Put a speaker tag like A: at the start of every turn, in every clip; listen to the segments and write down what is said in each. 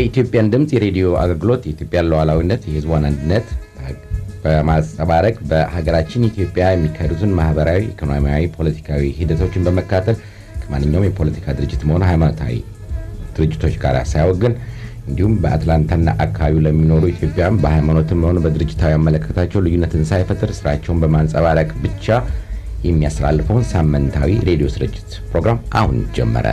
A: የኢትዮጵያን ድምፅ የሬዲዮ አገልግሎት የኢትዮጵያን ሉዓላዊነት፣ የሕዝቧን አንድነት በማንጸባረቅ በሀገራችን ኢትዮጵያ የሚካሄዱትን ማህበራዊ፣ ኢኮኖሚያዊ፣ ፖለቲካዊ ሂደቶችን በመካተል ከማንኛውም የፖለቲካ ድርጅት መሆኑ ሃይማኖታዊ ድርጅቶች ጋር ሳያወግን እንዲሁም በአትላንታና አካባቢው ለሚኖሩ ኢትዮጵያውያን በሃይማኖትም ሆነ በድርጅታዊ አመለካከታቸው ልዩነትን ሳይፈጥር ስራቸውን በማንጸባረቅ ብቻ የሚያስተላልፈውን ሳምንታዊ ሬዲዮ ስርጭት ፕሮግራም አሁን ጀመረ።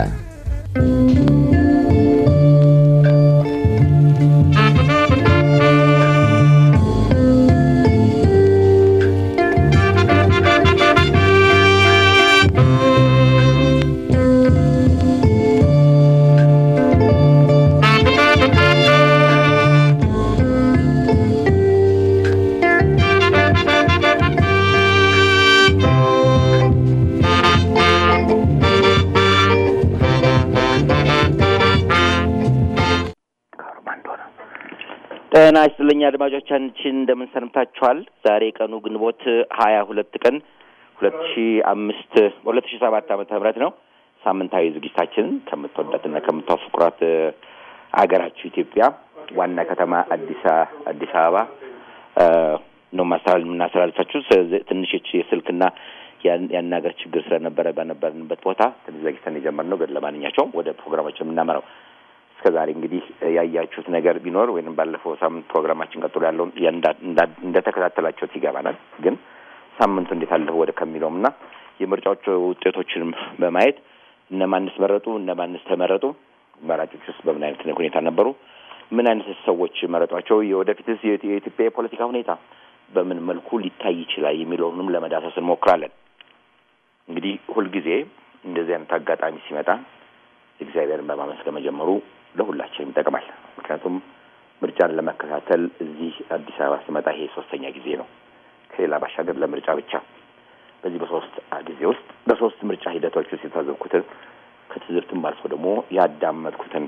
B: ጤና ይስጥልኝ አድማጮቻችን፣ እንደምን ሰንብታችኋል? ዛሬ ቀኑ ግንቦት ሀያ ሁለት ቀን ሁለት ሺ አምስት ሁለት ሺ ሰባት ዓመተ ምህረት ነው። ሳምንታዊ ዝግጅታችንን ከምትወዳትና ከምታፈቅሯት አገራችሁ ኢትዮጵያ ዋና ከተማ አዲስ አዲስ አበባ ነው ማስተላለፍ የምናስተላልፋችሁ። ትንሽ የስልክና ያናገር ችግር ስለነበረ በነበርንበት ቦታ ትንሽ ዘግይተን የጀመርነው ግን ለማንኛቸውም ወደ ፕሮግራማችን የምናመራው እስከ ዛሬ እንግዲህ ያያችሁት ነገር ቢኖር ወይም ባለፈው ሳምንት ፕሮግራማችን ቀጥሎ ያለውን እንደተከታተላችሁት ይገባናል። ግን ሳምንቱ እንዴት አለፈ ወደ ከሚለውም እና የምርጫዎቹ ውጤቶችንም በማየት እነማንስ መረጡ፣ እነማንስ ተመረጡ፣ መራጮች ውስጥ በምን አይነት ሁኔታ ነበሩ፣ ምን አይነት ሰዎች መረጧቸው፣ የወደፊትስ የኢትዮጵያ የፖለቲካ ሁኔታ በምን መልኩ ሊታይ ይችላል የሚለውንም ለመዳሰስ እንሞክራለን። እንግዲህ ሁልጊዜ እንደዚህ አይነት አጋጣሚ ሲመጣ እግዚአብሔርን በማመስገን መጀመሩ ለሁላችንም ይጠቅማል። ምክንያቱም ምርጫን ለመከታተል እዚህ አዲስ አበባ ስመጣ ይሄ ሶስተኛ ጊዜ ነው። ከሌላ ባሻገር ለምርጫ ብቻ በዚህ በሶስት ጊዜ ውስጥ በሶስት ምርጫ ሂደቶች ውስጥ የታዘብኩትን ከትዝብትም አልፎ ደግሞ ያዳመጥኩትን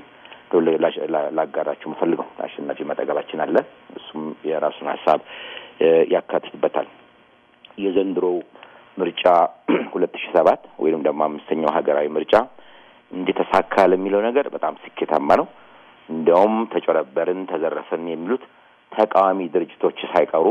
B: ላጋራችሁ የምፈልገው አሸናፊ መጠገባችን አለ። እሱም የራሱን ሀሳብ ያካትትበታል። የዘንድሮው ምርጫ ሁለት ሺ ሰባት ወይም ደግሞ አምስተኛው ሀገራዊ ምርጫ እንደተሳካ ለሚለው ነገር በጣም ስኬታማ ነው። እንዲያውም ተጨረበርን፣ ተዘረፍን የሚሉት ተቃዋሚ ድርጅቶች ሳይቀሩ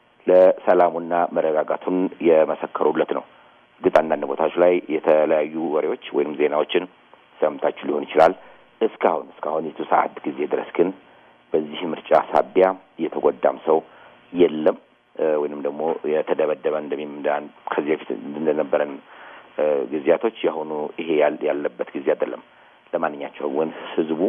B: ለሰላሙና መረጋጋቱን የመሰከሩለት ነው። እርግጥ አንዳንድ ቦታዎች ላይ የተለያዩ ወሬዎች ወይም ዜናዎችን ሰምታችሁ ሊሆን ይችላል። እስካሁን እስካሁን የቱ ሰዓት ጊዜ ድረስ ግን በዚህ ምርጫ ሳቢያ የተጎዳም ሰው የለም ወይንም ደግሞ የተደበደበ እንደሚም ከዚህ በፊት እንደነበረን ጊዜያቶች የአሁኑ ይሄ ያለበት ጊዜ አይደለም። ለማንኛቸውም ግን ህዝቡ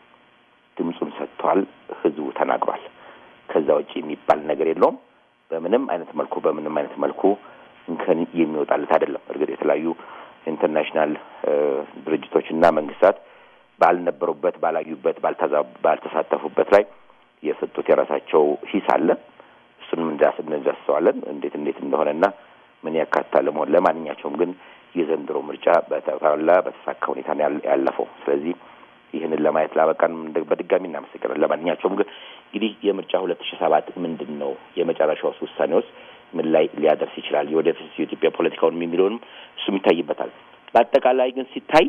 B: ድምፁን ሰጥቷል። ህዝቡ ተናግሯል። ከዛ ውጭ የሚባል ነገር የለውም። በምንም አይነት መልኩ በምንም አይነት መልኩ እንከን የሚወጣለት አይደለም። እርግጥ የተለያዩ ኢንተርናሽናል ድርጅቶችና መንግስታት ባልነበሩበት፣ ባላዩበት፣ ባልተሳተፉበት ላይ የሰጡት የራሳቸው ሂስ አለ። እሱንም እንዳስሰዋለን እንዴት እንዴት እንደሆነና ምን ያካትታል መሆን ለማንኛቸውም ግን የዘንድሮ ምርጫ በተሟላ በተሳካ ሁኔታ ያለፈው። ስለዚህ ይህንን ለማየት ላበቃን በድጋሚ እናመሰግናለን። ለማንኛቸውም ግን እንግዲህ የምርጫ ሁለት ሺ ሰባት ምንድን ነው የመጨረሻውስ ውሳኔ ውስጥ ምን ላይ ሊያደርስ ይችላል፣ የወደፊት የኢትዮጵያ ፖለቲካውን የሚለውንም እሱም ይታይበታል። በአጠቃላይ ግን ሲታይ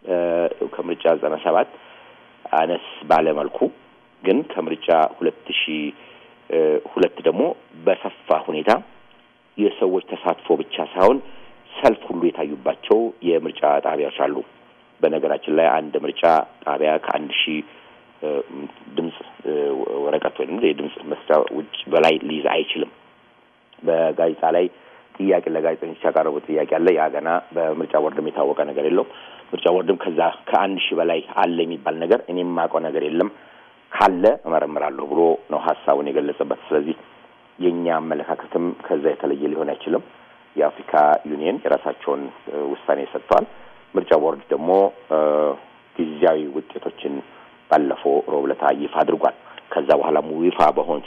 B: ከምርጫ ዘጠና ሰባት አነስ ባለመልኩ ግን ከምርጫ ሁለት ሺ ሁለት ደግሞ በሰፋ ሁኔታ የሰዎች ተሳትፎ ብቻ ሳይሆን ሰልፍ ሁሉ የታዩባቸው የምርጫ ጣቢያዎች አሉ። በነገራችን ላይ አንድ ምርጫ ጣቢያ ከአንድ ሺህ ድምፅ ወረቀት ወይም የድምፅ መስጫ ውጭ በላይ ሊይዝ አይችልም። በጋዜጣ ላይ ጥያቄ ለጋዜጠኞች ያቀረቡት ጥያቄ አለ። ያ ገና በምርጫ ቦርድም የታወቀ ነገር የለውም። ምርጫ ቦርድም ከዛ ከአንድ ሺህ በላይ አለ የሚባል ነገር እኔም የማውቀው ነገር የለም ካለ እመረምራለሁ ብሎ ነው ሀሳቡን የገለጸበት። ስለዚህ የእኛ አመለካከትም ከዛ የተለየ ሊሆን አይችልም። የአፍሪካ ዩኒየን የራሳቸውን ውሳኔ ሰጥተዋል። ምርጫ ቦርድ ደግሞ ጊዜያዊ ውጤቶችን ባለፈው ሮብ ዕለት ይፋ አድርጓል። ከዛ በኋላ ይፋ በሆኑት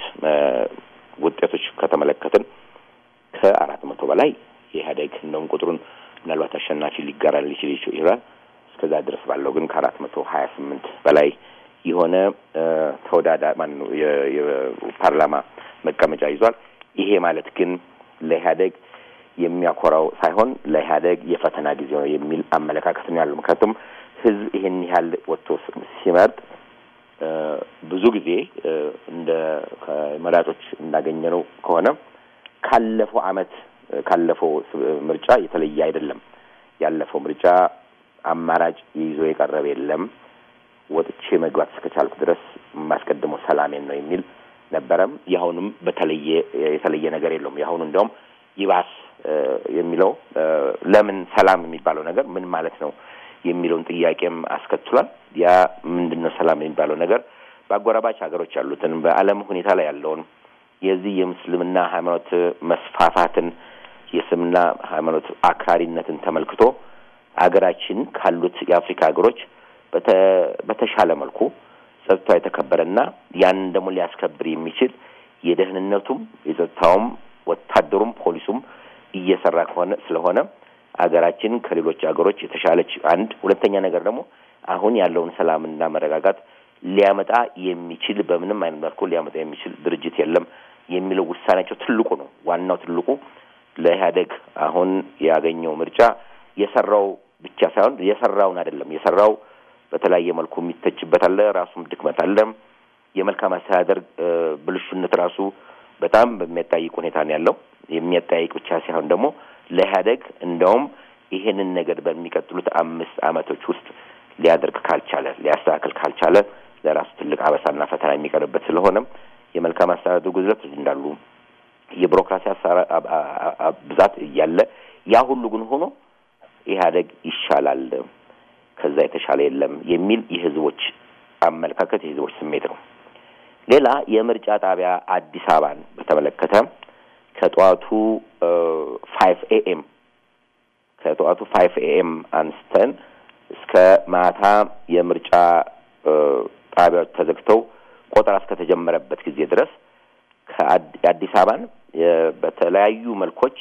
B: ውጤቶች ከተመለከትን ከአራት መቶ በላይ የኢህአዴግ እንደውም ቁጥሩን ምናልባት አሸናፊ ሊጋራ ሊችል ይችላል። እስከዛ ድረስ ባለው ግን ከአራት መቶ ሀያ ስምንት በላይ የሆነ ተወዳዳ ማነው የፓርላማ መቀመጫ ይዟል። ይሄ ማለት ግን ለኢህአዴግ የሚያኮራው ሳይሆን ለኢህአዴግ የፈተና ጊዜ ነው የሚል አመለካከት ነው ያለው። ምክንያቱም ህዝብ ይሄን ያህል ወጥቶ ሲመርጥ ብዙ ጊዜ እንደ ከመራጮች እንዳገኘነው ከሆነ ካለፈው አመት ካለፈው ምርጫ የተለየ አይደለም። ያለፈው ምርጫ አማራጭ ይዞ የቀረበ የለም። ወጥቼ መግባት እስከቻልኩ ድረስ የማስቀድመው ሰላሜን ነው የሚል ነበረም። የአሁኑም በተለየ የተለየ ነገር የለውም። የአሁኑ እንዲያውም ይባስ የሚለው ለምን ሰላም የሚባለው ነገር ምን ማለት ነው የሚለውን ጥያቄም አስከትሏል። ያ ምንድን ነው ሰላም የሚባለው ነገር በአጎራባች ሀገሮች ያሉትን በዓለም ሁኔታ ላይ ያለውን የዚህ የምስልምና ሃይማኖት መስፋፋትን የእስልምና ሃይማኖት አክራሪነትን ተመልክቶ ሀገራችን ካሉት የአፍሪካ ሀገሮች በተሻለ መልኩ ጸጥታው የተከበረና ያንን ደግሞ ሊያስከብር የሚችል የደህንነቱም የጸጥታውም ወታደሩም ፖሊሱም እየሰራ ከሆነ ስለሆነ ሀገራችን ከሌሎች ሀገሮች የተሻለች አንድ ሁለተኛ ነገር ደግሞ አሁን ያለውን ሰላምና መረጋጋት ሊያመጣ የሚችል በምንም አይነት መልኩ ሊያመጣ የሚችል ድርጅት የለም የሚለው ውሳኔያቸው ትልቁ ነው። ዋናው ትልቁ ለኢህአዴግ አሁን ያገኘው ምርጫ የሰራው ብቻ ሳይሆን የሰራውን አይደለም የሰራው በተለያየ መልኩ የሚተችበት አለ። ራሱም ድክመት አለ። የመልካም አስተዳደር ብልሹነት ራሱ በጣም በሚያጠያይቅ ሁኔታ ነው ያለው። የሚያጠያይቅ ብቻ ሳይሆን ደግሞ ለኢህአዴግ እንደውም ይሄንን ነገር በሚቀጥሉት አምስት ዓመቶች ውስጥ ሊያደርግ ካልቻለ ሊያስተካክል ካልቻለ ለራሱ ትልቅ አበሳና ፈተና የሚቀርበት ስለሆነ የመልካም አስተዳደር ጉድለት እንዳሉ የቢሮክራሲ ብዛት እያለ ያ ሁሉ ግን ሆኖ ኢህአዴግ ይሻላል ከዛ የተሻለ የለም የሚል የህዝቦች አመለካከት የህዝቦች ስሜት ነው። ሌላ የምርጫ ጣቢያ አዲስ አበባን በተመለከተ ከጠዋቱ ፋይቭ ኤኤም ከጠዋቱ ፋይቭ ኤኤም አንስተን እስከ ማታ የምርጫ ጣቢያዎች ተዘግተው ቆጠራ እስከተጀመረበት ጊዜ ድረስ ከአዲስ አበባን በተለያዩ መልኮች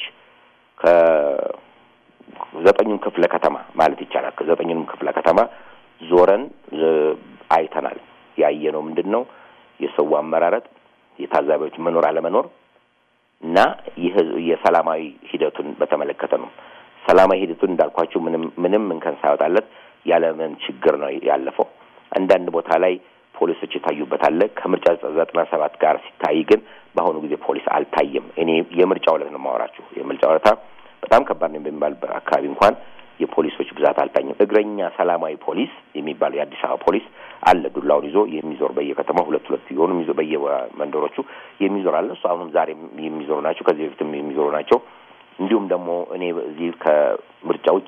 B: ከዘጠኙም ክፍለ ከተማ ማለት ይቻላል ከዘጠኙንም ክፍለ ከተማ ዞረን አይተናል። ያየነው ምንድን ነው? የሰው አመራረጥ፣ የታዛቢዎች መኖር አለመኖር እና የሰላማዊ ሂደቱን በተመለከተ ነው። ሰላማዊ ሂደቱን እንዳልኳቸው ምንም ምንም እንከን ሳይወጣለት ያለምን ችግር ነው ያለፈው። አንዳንድ ቦታ ላይ ፖሊሶች የታዩበት አለ። ከምርጫ ዘጠና ሰባት ጋር ሲታይ ግን በአሁኑ ጊዜ ፖሊስ አልታየም። እኔ የምርጫ ዕለት ነው የማወራችሁ። የምርጫ ዕለታ በጣም ከባድ ነው በሚባልበት አካባቢ እንኳን የፖሊሶች ብዛት አልታየም። እግረኛ ሰላማዊ ፖሊስ የሚባለው የአዲስ አበባ ፖሊስ አለ። ዱላውን ይዞ የሚዞር በየከተማው ሁለት ሁለት የሆኑ የሚዞር በየመንደሮቹ የሚዞር አለ። እሱ አሁንም ዛሬ የሚዞሩ ናቸው። ከዚህ በፊትም የሚዞሩ ናቸው። እንዲሁም ደግሞ እኔ እዚህ ከምርጫ ውጭ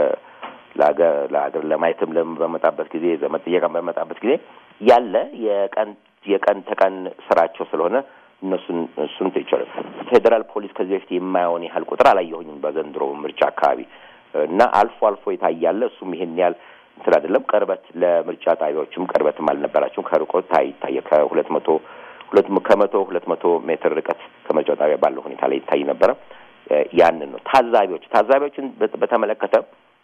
B: ለሀገር ለማየትም በመጣበት ጊዜ ዘመድ ጥየቃ በመጣበት ጊዜ ያለ የቀን የቀን ተቀን ስራቸው ስለሆነ እነሱን እሱን ይቻላል። ፌዴራል ፖሊስ ከዚህ በፊት የማየውን ያህል ቁጥር አላየሁኝም በዘንድሮ ምርጫ አካባቢ እና አልፎ አልፎ የታያለ እሱም ይሄን ያህል እንትን አይደለም። ቅርበት ለምርጫ ጣቢያዎችም ቅርበትም አልነበራቸውም። ከርቆት ታይ ይታየ ከሁለት መቶ ሁለት ከመቶ ሁለት መቶ ሜትር ርቀት ከምርጫ ጣቢያ ባለው ሁኔታ ላይ ይታይ ነበረ። ያንን ነው ታዛቢዎች ታዛቢዎችን በተመለከተ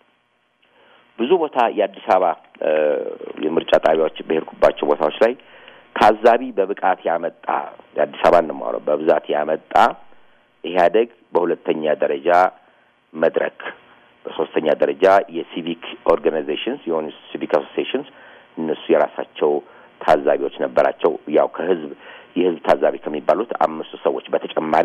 B: ብዙ ቦታ የአዲስ አበባ የምርጫ ጣቢያዎች በሄድኩባቸው ቦታዎች ላይ ታዛቢ በብቃት ያመጣ የአዲስ አበባ ነው የማወራው በብዛት ያመጣ ኢህአዴግ በሁለተኛ ደረጃ መድረክ በሶስተኛ ደረጃ የሲቪክ ኦርጋናይዜሽንስ የሆኑ ሲቪክ አሶሲዬሽንስ እነሱ የራሳቸው ታዛቢዎች ነበራቸው። ያው ከህዝብ የህዝብ ታዛቢ ከሚባሉት አምስቱ ሰዎች በተጨማሪ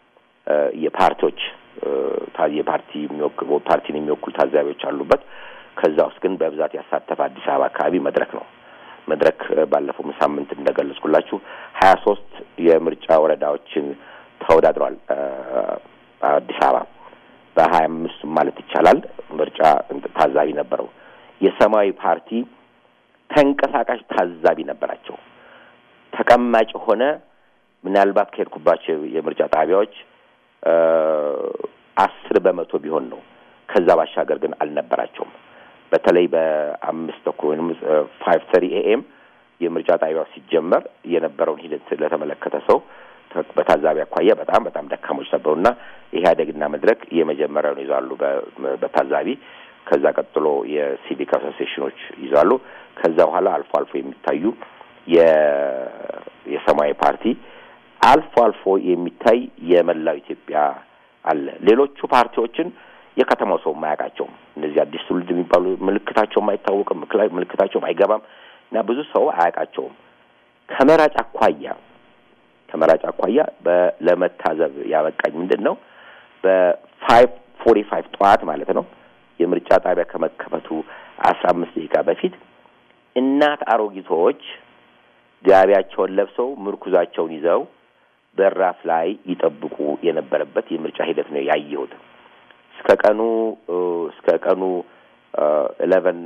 B: የፓርቲዎች የፓርቲ የሚወክሉ ፓርቲን የሚወክሉ ታዛቢዎች አሉበት። ከዛ ውስጥ ግን በብዛት ያሳተፈ አዲስ አበባ አካባቢ መድረክ ነው። መድረክ ባለፈው ሳምንት እንደገለጽኩላችሁ ሀያ ሶስት የምርጫ ወረዳዎችን ተወዳድረዋል አዲስ አበባ በሀያ አምስቱ ማለት ይቻላል ምርጫ ታዛቢ ነበረው። የሰማያዊ ፓርቲ ተንቀሳቃሽ ታዛቢ ነበራቸው። ተቀማጭ ሆነ ምናልባት ከሄድኩባቸው የምርጫ ጣቢያዎች አስር በመቶ ቢሆን ነው። ከዛ ባሻገር ግን አልነበራቸውም። በተለይ በአምስት ተኩል ወይም ፋይቭ ተሪ ኤኤም የምርጫ ጣቢያው ሲጀመር የነበረውን ሂደት ለተመለከተ ሰው በታዛቢ አኳያ በጣም በጣም ደካሞች ነበሩና ኢህአዴግና መድረክ የመጀመሪያውን ይዛሉ በታዛቢ ከዛ ቀጥሎ የሲቪክ አሶሲዬሽኖች ይዛሉ። ከዛ በኋላ አልፎ አልፎ የሚታዩ የሰማያዊ ፓርቲ አልፎ አልፎ የሚታይ የመላው ኢትዮጵያ አለ። ሌሎቹ ፓርቲዎችን የከተማው ሰው የማያውቃቸውም እነዚህ አዲስ ትውልድ የሚባሉ ምልክታቸውም አይታወቅም፣ ምልክታቸውም አይገባም እና ብዙ ሰው አያውቃቸውም። ከመራጭ አኳያ ከመራጭ አኳያ ለመታዘብ ያበቃኝ ምንድን ነው በፋይቭ ፎርቲ ፋይቭ ጠዋት ማለት ነው የምርጫ ጣቢያ ከመከፈቱ አስራ አምስት ደቂቃ በፊት እናት አሮጊቶች ጋቢያቸውን ለብሰው ምርኩዛቸውን ይዘው በራፍ ላይ ይጠብቁ የነበረበት የምርጫ ሂደት ነው ያየሁት። እስከ ቀኑ እስከ ቀኑ ኢሌቨን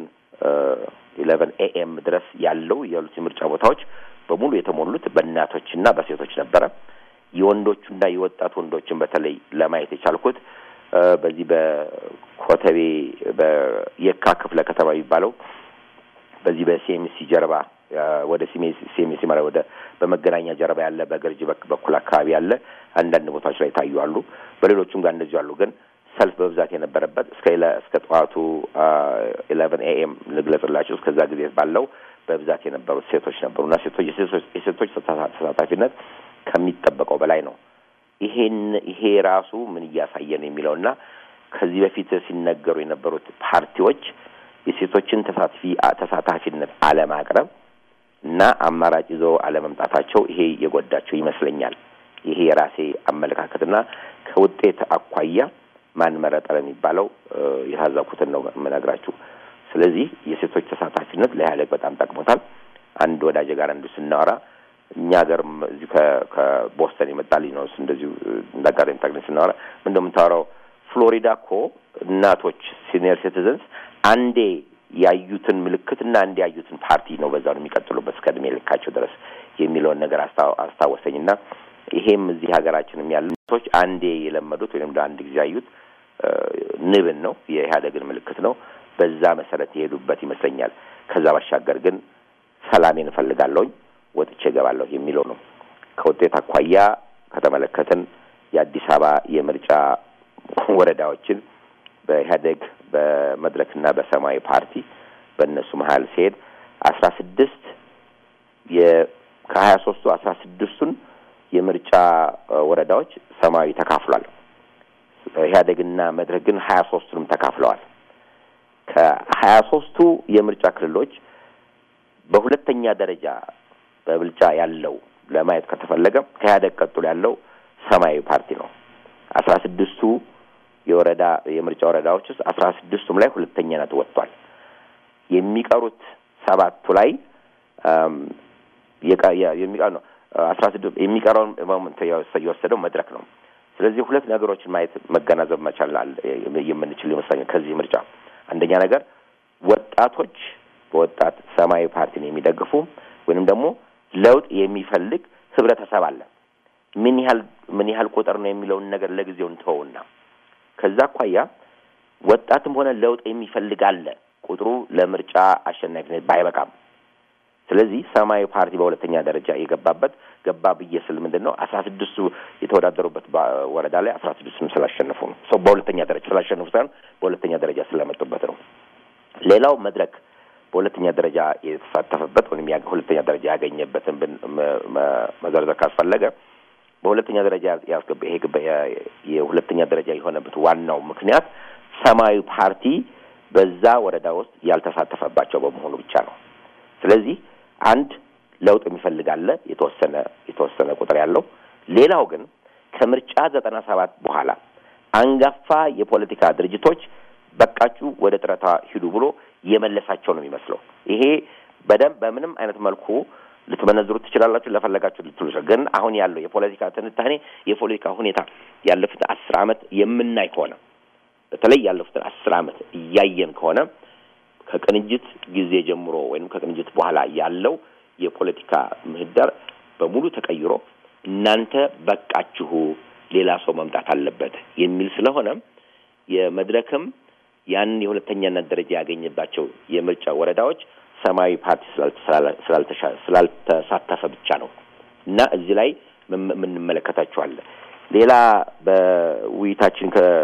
B: ኢሌቨን ኤኤም ድረስ ያለው ያሉት የምርጫ ቦታዎች በሙሉ የተሞሉት በእናቶችና በሴቶች ነበረ። የወንዶቹና የወጣት ወንዶችን በተለይ ለማየት የቻልኩት በዚህ በኮተቤ በየካ ክፍለ ከተማ የሚባለው በዚህ በሲኤምሲ ጀርባ ወደ ሲኤምሲ ማለት ወደ በመገናኛ ጀርባ ያለ በገርጂ በኩል አካባቢ ያለ አንዳንድ ቦታዎች ላይ ታዩ አሉ። በሌሎቹም ጋር እንደዚሁ አሉ። ግን ሰልፍ በብዛት የነበረበት እስከ እስከ ጠዋቱ ኢሌቨን ኤኤም ልግለጽላቸው እስከዛ ጊዜ ባለው በብዛት የነበሩት ሴቶች ነበሩ እና ሴቶች የሴቶች ተሳታፊነት ከሚጠበቀው በላይ ነው። ይሄን ይሄ ራሱ ምን እያሳየ ነው የሚለው እና ከዚህ በፊት ሲነገሩ የነበሩት ፓርቲዎች የሴቶችን ተሳትፊ ተሳታፊነት አለማቅረብ እና አማራጭ ይዘው አለመምጣታቸው ይሄ የጎዳቸው ይመስለኛል። ይሄ የራሴ አመለካከትና ከውጤት አኳያ ማን መረጠ የሚባለው የታዘብኩትን ነው የምነግራችሁ። ስለዚህ የሴቶች ተሳታፊነት ለኢህአዴግ በጣም ጠቅሞታል። አንድ ወዳጅ ጋር እንዲሁ ስናወራ እኛ ሀገርም እዚሁ ከቦስተን የመጣ ልጅ ነው እንደዚሁ እንዳጋጣሚ ጠቅለን ስናወራ ምን እንደምታወራው ፍሎሪዳ እኮ እናቶች ሲኒየር ሲቲዘንስ አንዴ ያዩትን ምልክትና አንዴ ያዩትን ፓርቲ ነው በዛ ነው የሚቀጥሉበት እስከ እድሜ ልካቸው ድረስ የሚለውን ነገር አስታወሰኝና ይሄም እዚህ ሀገራችንም ያሉ ቶች አንዴ የለመዱት ወይም አንድ ጊዜ ያዩት ንብን ነው የኢህአዴግን ምልክት ነው። በዛ መሰረት የሄዱበት ይመስለኛል። ከዛ ባሻገር ግን ሰላሜን እፈልጋለሁኝ ወጥቼ እገባለሁ የሚለው ነው። ከውጤት አኳያ ከተመለከትን የአዲስ አበባ የምርጫ ወረዳዎችን በኢህአዴግ በመድረክና በሰማያዊ ፓርቲ በእነሱ መሀል ሲሄድ አስራ ስድስት ከሀያ ሶስቱ አስራ ስድስቱን የምርጫ ወረዳዎች ሰማያዊ ተካፍሏል። ኢህአዴግና መድረክ ግን ሀያ ሶስቱንም ተካፍለዋል። ከሀያ ሶስቱ የምርጫ ክልሎች በሁለተኛ ደረጃ በብልጫ ያለው ለማየት ከተፈለገ ከኢህአዴግ ቀጥሎ ያለው ሰማያዊ ፓርቲ ነው። አስራ ስድስቱ የወረዳ የምርጫ ወረዳዎች ውስጥ አስራ ስድስቱም ላይ ሁለተኛነት ወጥቷል። የሚቀሩት ሰባቱ ላይ የሚቀር ነው አስራ ስድስት የሚቀረውን የወሰደው መድረክ ነው። ስለዚህ ሁለት ነገሮችን ማየት መገናዘብ መቻል የምንችል ይመስለኛል ከዚህ ምርጫ አንደኛ ነገር ወጣቶች በወጣት ሰማያዊ ፓርቲን የሚደግፉ ወይንም ደግሞ ለውጥ የሚፈልግ ህብረተሰብ አለ። ምን ያህል ምን ያህል ቁጥር ነው የሚለውን ነገር ለጊዜው እንተወውና ከዛ አኳያ ወጣትም ሆነ ለውጥ የሚፈልግ አለ። ቁጥሩ ለምርጫ አሸናፊነት ባይበቃም፣ ስለዚህ ሰማያዊ ፓርቲ በሁለተኛ ደረጃ የገባበት ገባ ብዬ ስል ምንድን ነው አስራ ስድስቱ የተወዳደሩበት ወረዳ ላይ አስራ ስድስቱም ስላሸነፉ ነው። ሰው በሁለተኛ ደረጃ ስላሸነፉ ሳይሆን በሁለተኛ ደረጃ ስለመጡበት ነው። ሌላው መድረክ በሁለተኛ ደረጃ የተሳተፈበት ወይም ሁለተኛ ደረጃ ያገኘበትን ብን መዘርዘር ካስፈለገ በሁለተኛ ደረጃ ያስገባ ይሄ የሁለተኛ ደረጃ የሆነበት ዋናው ምክንያት ሰማያዊ ፓርቲ በዛ ወረዳ ውስጥ ያልተሳተፈባቸው በመሆኑ ብቻ ነው። ስለዚህ አንድ ለውጥ የሚፈልግ አለ የተወሰነ የተወሰነ ቁጥር ያለው። ሌላው ግን ከምርጫ ዘጠና ሰባት በኋላ አንጋፋ የፖለቲካ ድርጅቶች በቃችሁ ወደ ጥረታ ሂዱ ብሎ የመለሳቸው ነው የሚመስለው። ይሄ በደንብ በምንም አይነት መልኩ ልትመነዝሩት ትችላላችሁ፣ ለፈለጋችሁ ልትሉ ግን አሁን ያለው የፖለቲካ ትንታኔ የፖለቲካ ሁኔታ ያለፉትን አስር ዓመት የምናይ ከሆነ በተለይ ያለፉትን አስር ዓመት እያየን ከሆነ ከቅንጅት ጊዜ ጀምሮ ወይም ከቅንጅት በኋላ ያለው የፖለቲካ ምህዳር በሙሉ ተቀይሮ እናንተ በቃችሁ፣ ሌላ ሰው መምጣት አለበት የሚል ስለሆነ የመድረክም ያንን የሁለተኛነት ደረጃ ያገኘባቸው የምርጫ ወረዳዎች ሰማያዊ ፓርቲ ስላልተሳተፈ ብቻ ነው እና እዚህ ላይ የምንመለከታቸዋለን። ሌላ በውይይታችን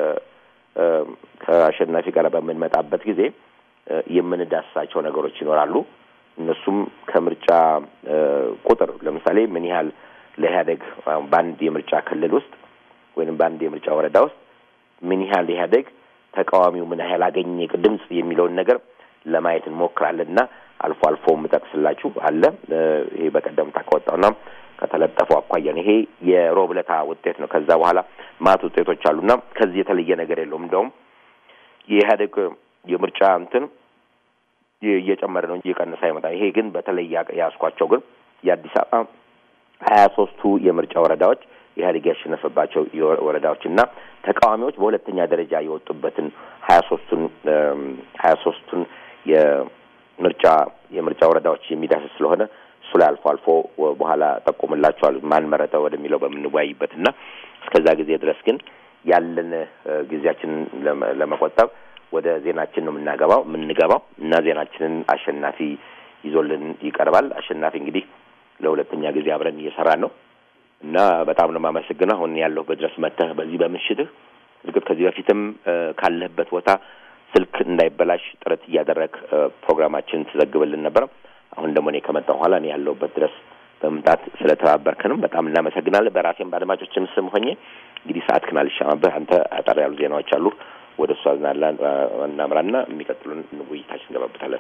B: ከአሸናፊ ጋር በምንመጣበት ጊዜ የምንዳስሳቸው ነገሮች ይኖራሉ። እነሱም ከምርጫ ቁጥር ለምሳሌ ምን ያህል ለኢህአዴግ በአንድ የምርጫ ክልል ውስጥ ወይም በአንድ የምርጫ ወረዳ ውስጥ ምን ያህል ኢህአዴግ ተቃዋሚው ምን ያህል አገኘ ድምፅ የሚለውን ነገር ለማየት እንሞክራለን እና አልፎ አልፎ የምጠቅስላችሁ አለ። ይሄ በቀደም ካወጣውና ከተለጠፈው አኳያ ነው። ይሄ የሮብ ዕለታ ውጤት ነው። ከዛ በኋላ ማት ውጤቶች አሉና ከዚህ የተለየ ነገር የለውም። እንደውም የኢህአዴግ የምርጫ እንትን እየጨመረ ነው እንጂ እየቀነሰ አይመጣም። ይሄ ግን በተለይ ያስኳቸው ግን የአዲስ አበባ ሀያ ሶስቱ የምርጫ ወረዳዎች ኢህአዴግ ያሸነፈባቸው ወረዳዎች እና ተቃዋሚዎች በሁለተኛ ደረጃ የወጡበትን ሀያ ሶስቱን ሀያ ሶስቱን የምርጫ የምርጫ ወረዳዎች የሚዳስስ ስለሆነ እሱ ላይ አልፎ አልፎ በኋላ ጠቁምላቸዋል ማን መረጠ ወደሚለው በምንወያይበት እና እስከዛ ጊዜ ድረስ ግን ያለን ጊዜያችንን ለመቆጠብ ወደ ዜናችን ነው የምናገባው የምንገባው እና ዜናችንን አሸናፊ ይዞልን ይቀርባል። አሸናፊ እንግዲህ ለሁለተኛ ጊዜ አብረን እየሰራን ነው እና በጣም ነው የማመሰግነው። አሁን ያለሁበት ድረስ መጥተህ በዚህ በምሽትህ እርግጥ ከዚህ በፊትም ካለህበት ቦታ ስልክ እንዳይበላሽ ጥረት እያደረግ ፕሮግራማችን ትዘግብልን ነበር። አሁን ደግሞ እኔ ከመጣሁ በኋላ እኔ ያለሁበት ድረስ በመምጣት ስለተባበርከንም በጣም እናመሰግናለን። በራሴም በአድማጮችም ስም ሆኜ እንግዲህ ሰዓት ክን አልሻማብህ አንተ አጠር ያሉ ዜናዎች አሉ ወደ እሷ ዝናላ እናምራና የሚቀጥሉን ውይይታችን እንገባበታለን።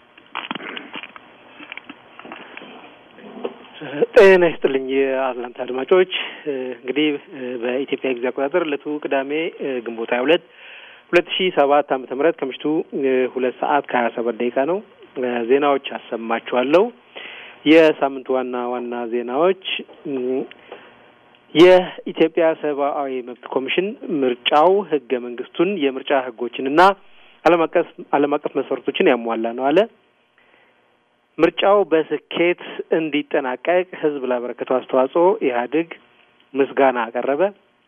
C: ጤና ይስጥልኝ የአትላንታ አድማጮች። እንግዲህ በኢትዮጵያ ጊዜ አቆጣጠር ዕለቱ ቅዳሜ ግንቦት ሀያ ሁለት ሁለት ሺ ሰባት ዓመተ ምህረት ከምሽቱ ሁለት ሰዓት ከሀያ ሰባት ደቂቃ ነው። ዜናዎች አሰማችኋለሁ። የሳምንቱ ዋና ዋና ዜናዎች የኢትዮጵያ ሰብአዊ መብት ኮሚሽን ምርጫው ህገ መንግስቱን የምርጫ ህጎችንና ዓለም አቀፍ ዓለም አቀፍ መስፈርቶችን ያሟላ ነው አለ። ምርጫው በስኬት እንዲጠናቀቅ ህዝብ ላበረከተው አስተዋጽኦ ኢህአዴግ ምስጋና አቀረበ።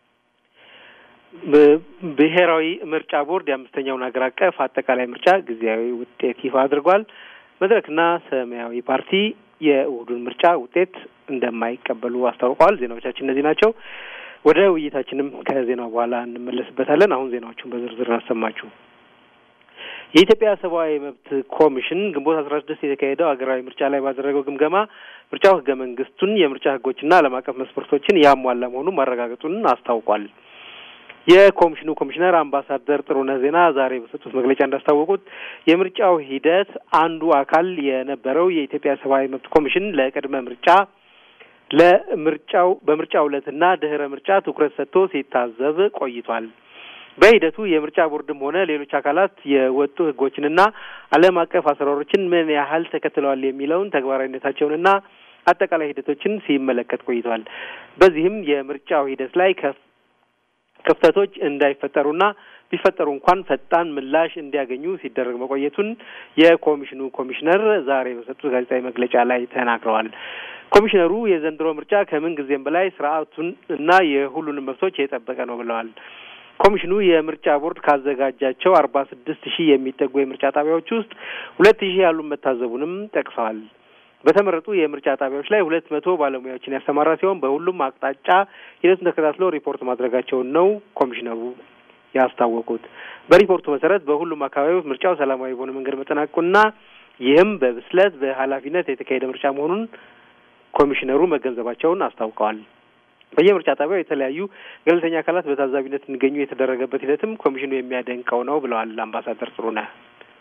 C: ብሔራዊ ምርጫ ቦርድ የአምስተኛውን ሀገር አቀፍ አጠቃላይ ምርጫ ጊዜያዊ ውጤት ይፋ አድርጓል። መድረክና ሰማያዊ ፓርቲ የእሁዱን ምርጫ ውጤት እንደማይቀበሉ አስታውቀዋል። ዜናዎቻችን እነዚህ ናቸው። ወደ ውይይታችንም ከዜናው በኋላ እንመለስበታለን። አሁን ዜናዎቹን በዝርዝር አሰማችሁ። የኢትዮጵያ ሰብአዊ መብት ኮሚሽን ግንቦት አስራ ስድስት የተካሄደው ሀገራዊ ምርጫ ላይ ባደረገው ግምገማ ምርጫው ህገ መንግስቱን የምርጫ ህጎችና ዓለም አቀፍ መስፈርቶችን ያሟላ መሆኑን ማረጋገጡን አስታውቋል። የኮሚሽኑ ኮሚሽነር አምባሳደር ጥሩነህ ዜና ዛሬ በሰጡት መግለጫ እንዳስታወቁት የምርጫው ሂደት አንዱ አካል የነበረው የኢትዮጵያ ሰብአዊ መብት ኮሚሽን ለቅድመ ምርጫ ለምርጫው በምርጫ ዕለትና ድህረ ምርጫ ትኩረት ሰጥቶ ሲታዘብ ቆይቷል። በሂደቱ የምርጫ ቦርድም ሆነ ሌሎች አካላት የወጡ ህጎችንና ዓለም አቀፍ አሰራሮችን ምን ያህል ተከትለዋል የሚለውን ተግባራዊነታቸውንና አጠቃላይ ሂደቶችን ሲመለከት ቆይቷል። በዚህም የምርጫው ሂደት ላይ ከፍ ክፍተቶች እንዳይፈጠሩና ቢፈጠሩ እንኳን ፈጣን ምላሽ እንዲያገኙ ሲደረግ መቆየቱን የኮሚሽኑ ኮሚሽነር ዛሬ በሰጡት ጋዜጣዊ መግለጫ ላይ ተናግረዋል። ኮሚሽነሩ የዘንድሮ ምርጫ ከምን ጊዜም በላይ ስርዓቱን እና የሁሉንም መብቶች የጠበቀ ነው ብለዋል። ኮሚሽኑ የምርጫ ቦርድ ካዘጋጃቸው አርባ ስድስት ሺህ የሚጠጉ የምርጫ ጣቢያዎች ውስጥ ሁለት ሺህ ያሉ መታዘቡንም ጠቅሰዋል። በተመረጡ የምርጫ ጣቢያዎች ላይ ሁለት መቶ ባለሙያዎችን ያሰማራ ሲሆን በሁሉም አቅጣጫ ሂደቱን ተከታትለው ሪፖርት ማድረጋቸውን ነው ኮሚሽነሩ ያስታወቁት። በሪፖርቱ መሰረት በሁሉም አካባቢዎች ምርጫው ሰላማዊ በሆነ መንገድ መጠናቀቁና ይህም በብስለት በኃላፊነት የተካሄደ ምርጫ መሆኑን ኮሚሽነሩ መገንዘባቸውን አስታውቀዋል። በየምርጫ ጣቢያው የተለያዩ ገለልተኛ አካላት በታዛቢነት እንዲገኙ የተደረገበት ሂደትም ኮሚሽኑ የሚያደንቀው ነው ብለዋል አምባሳደር ጥሩነህ።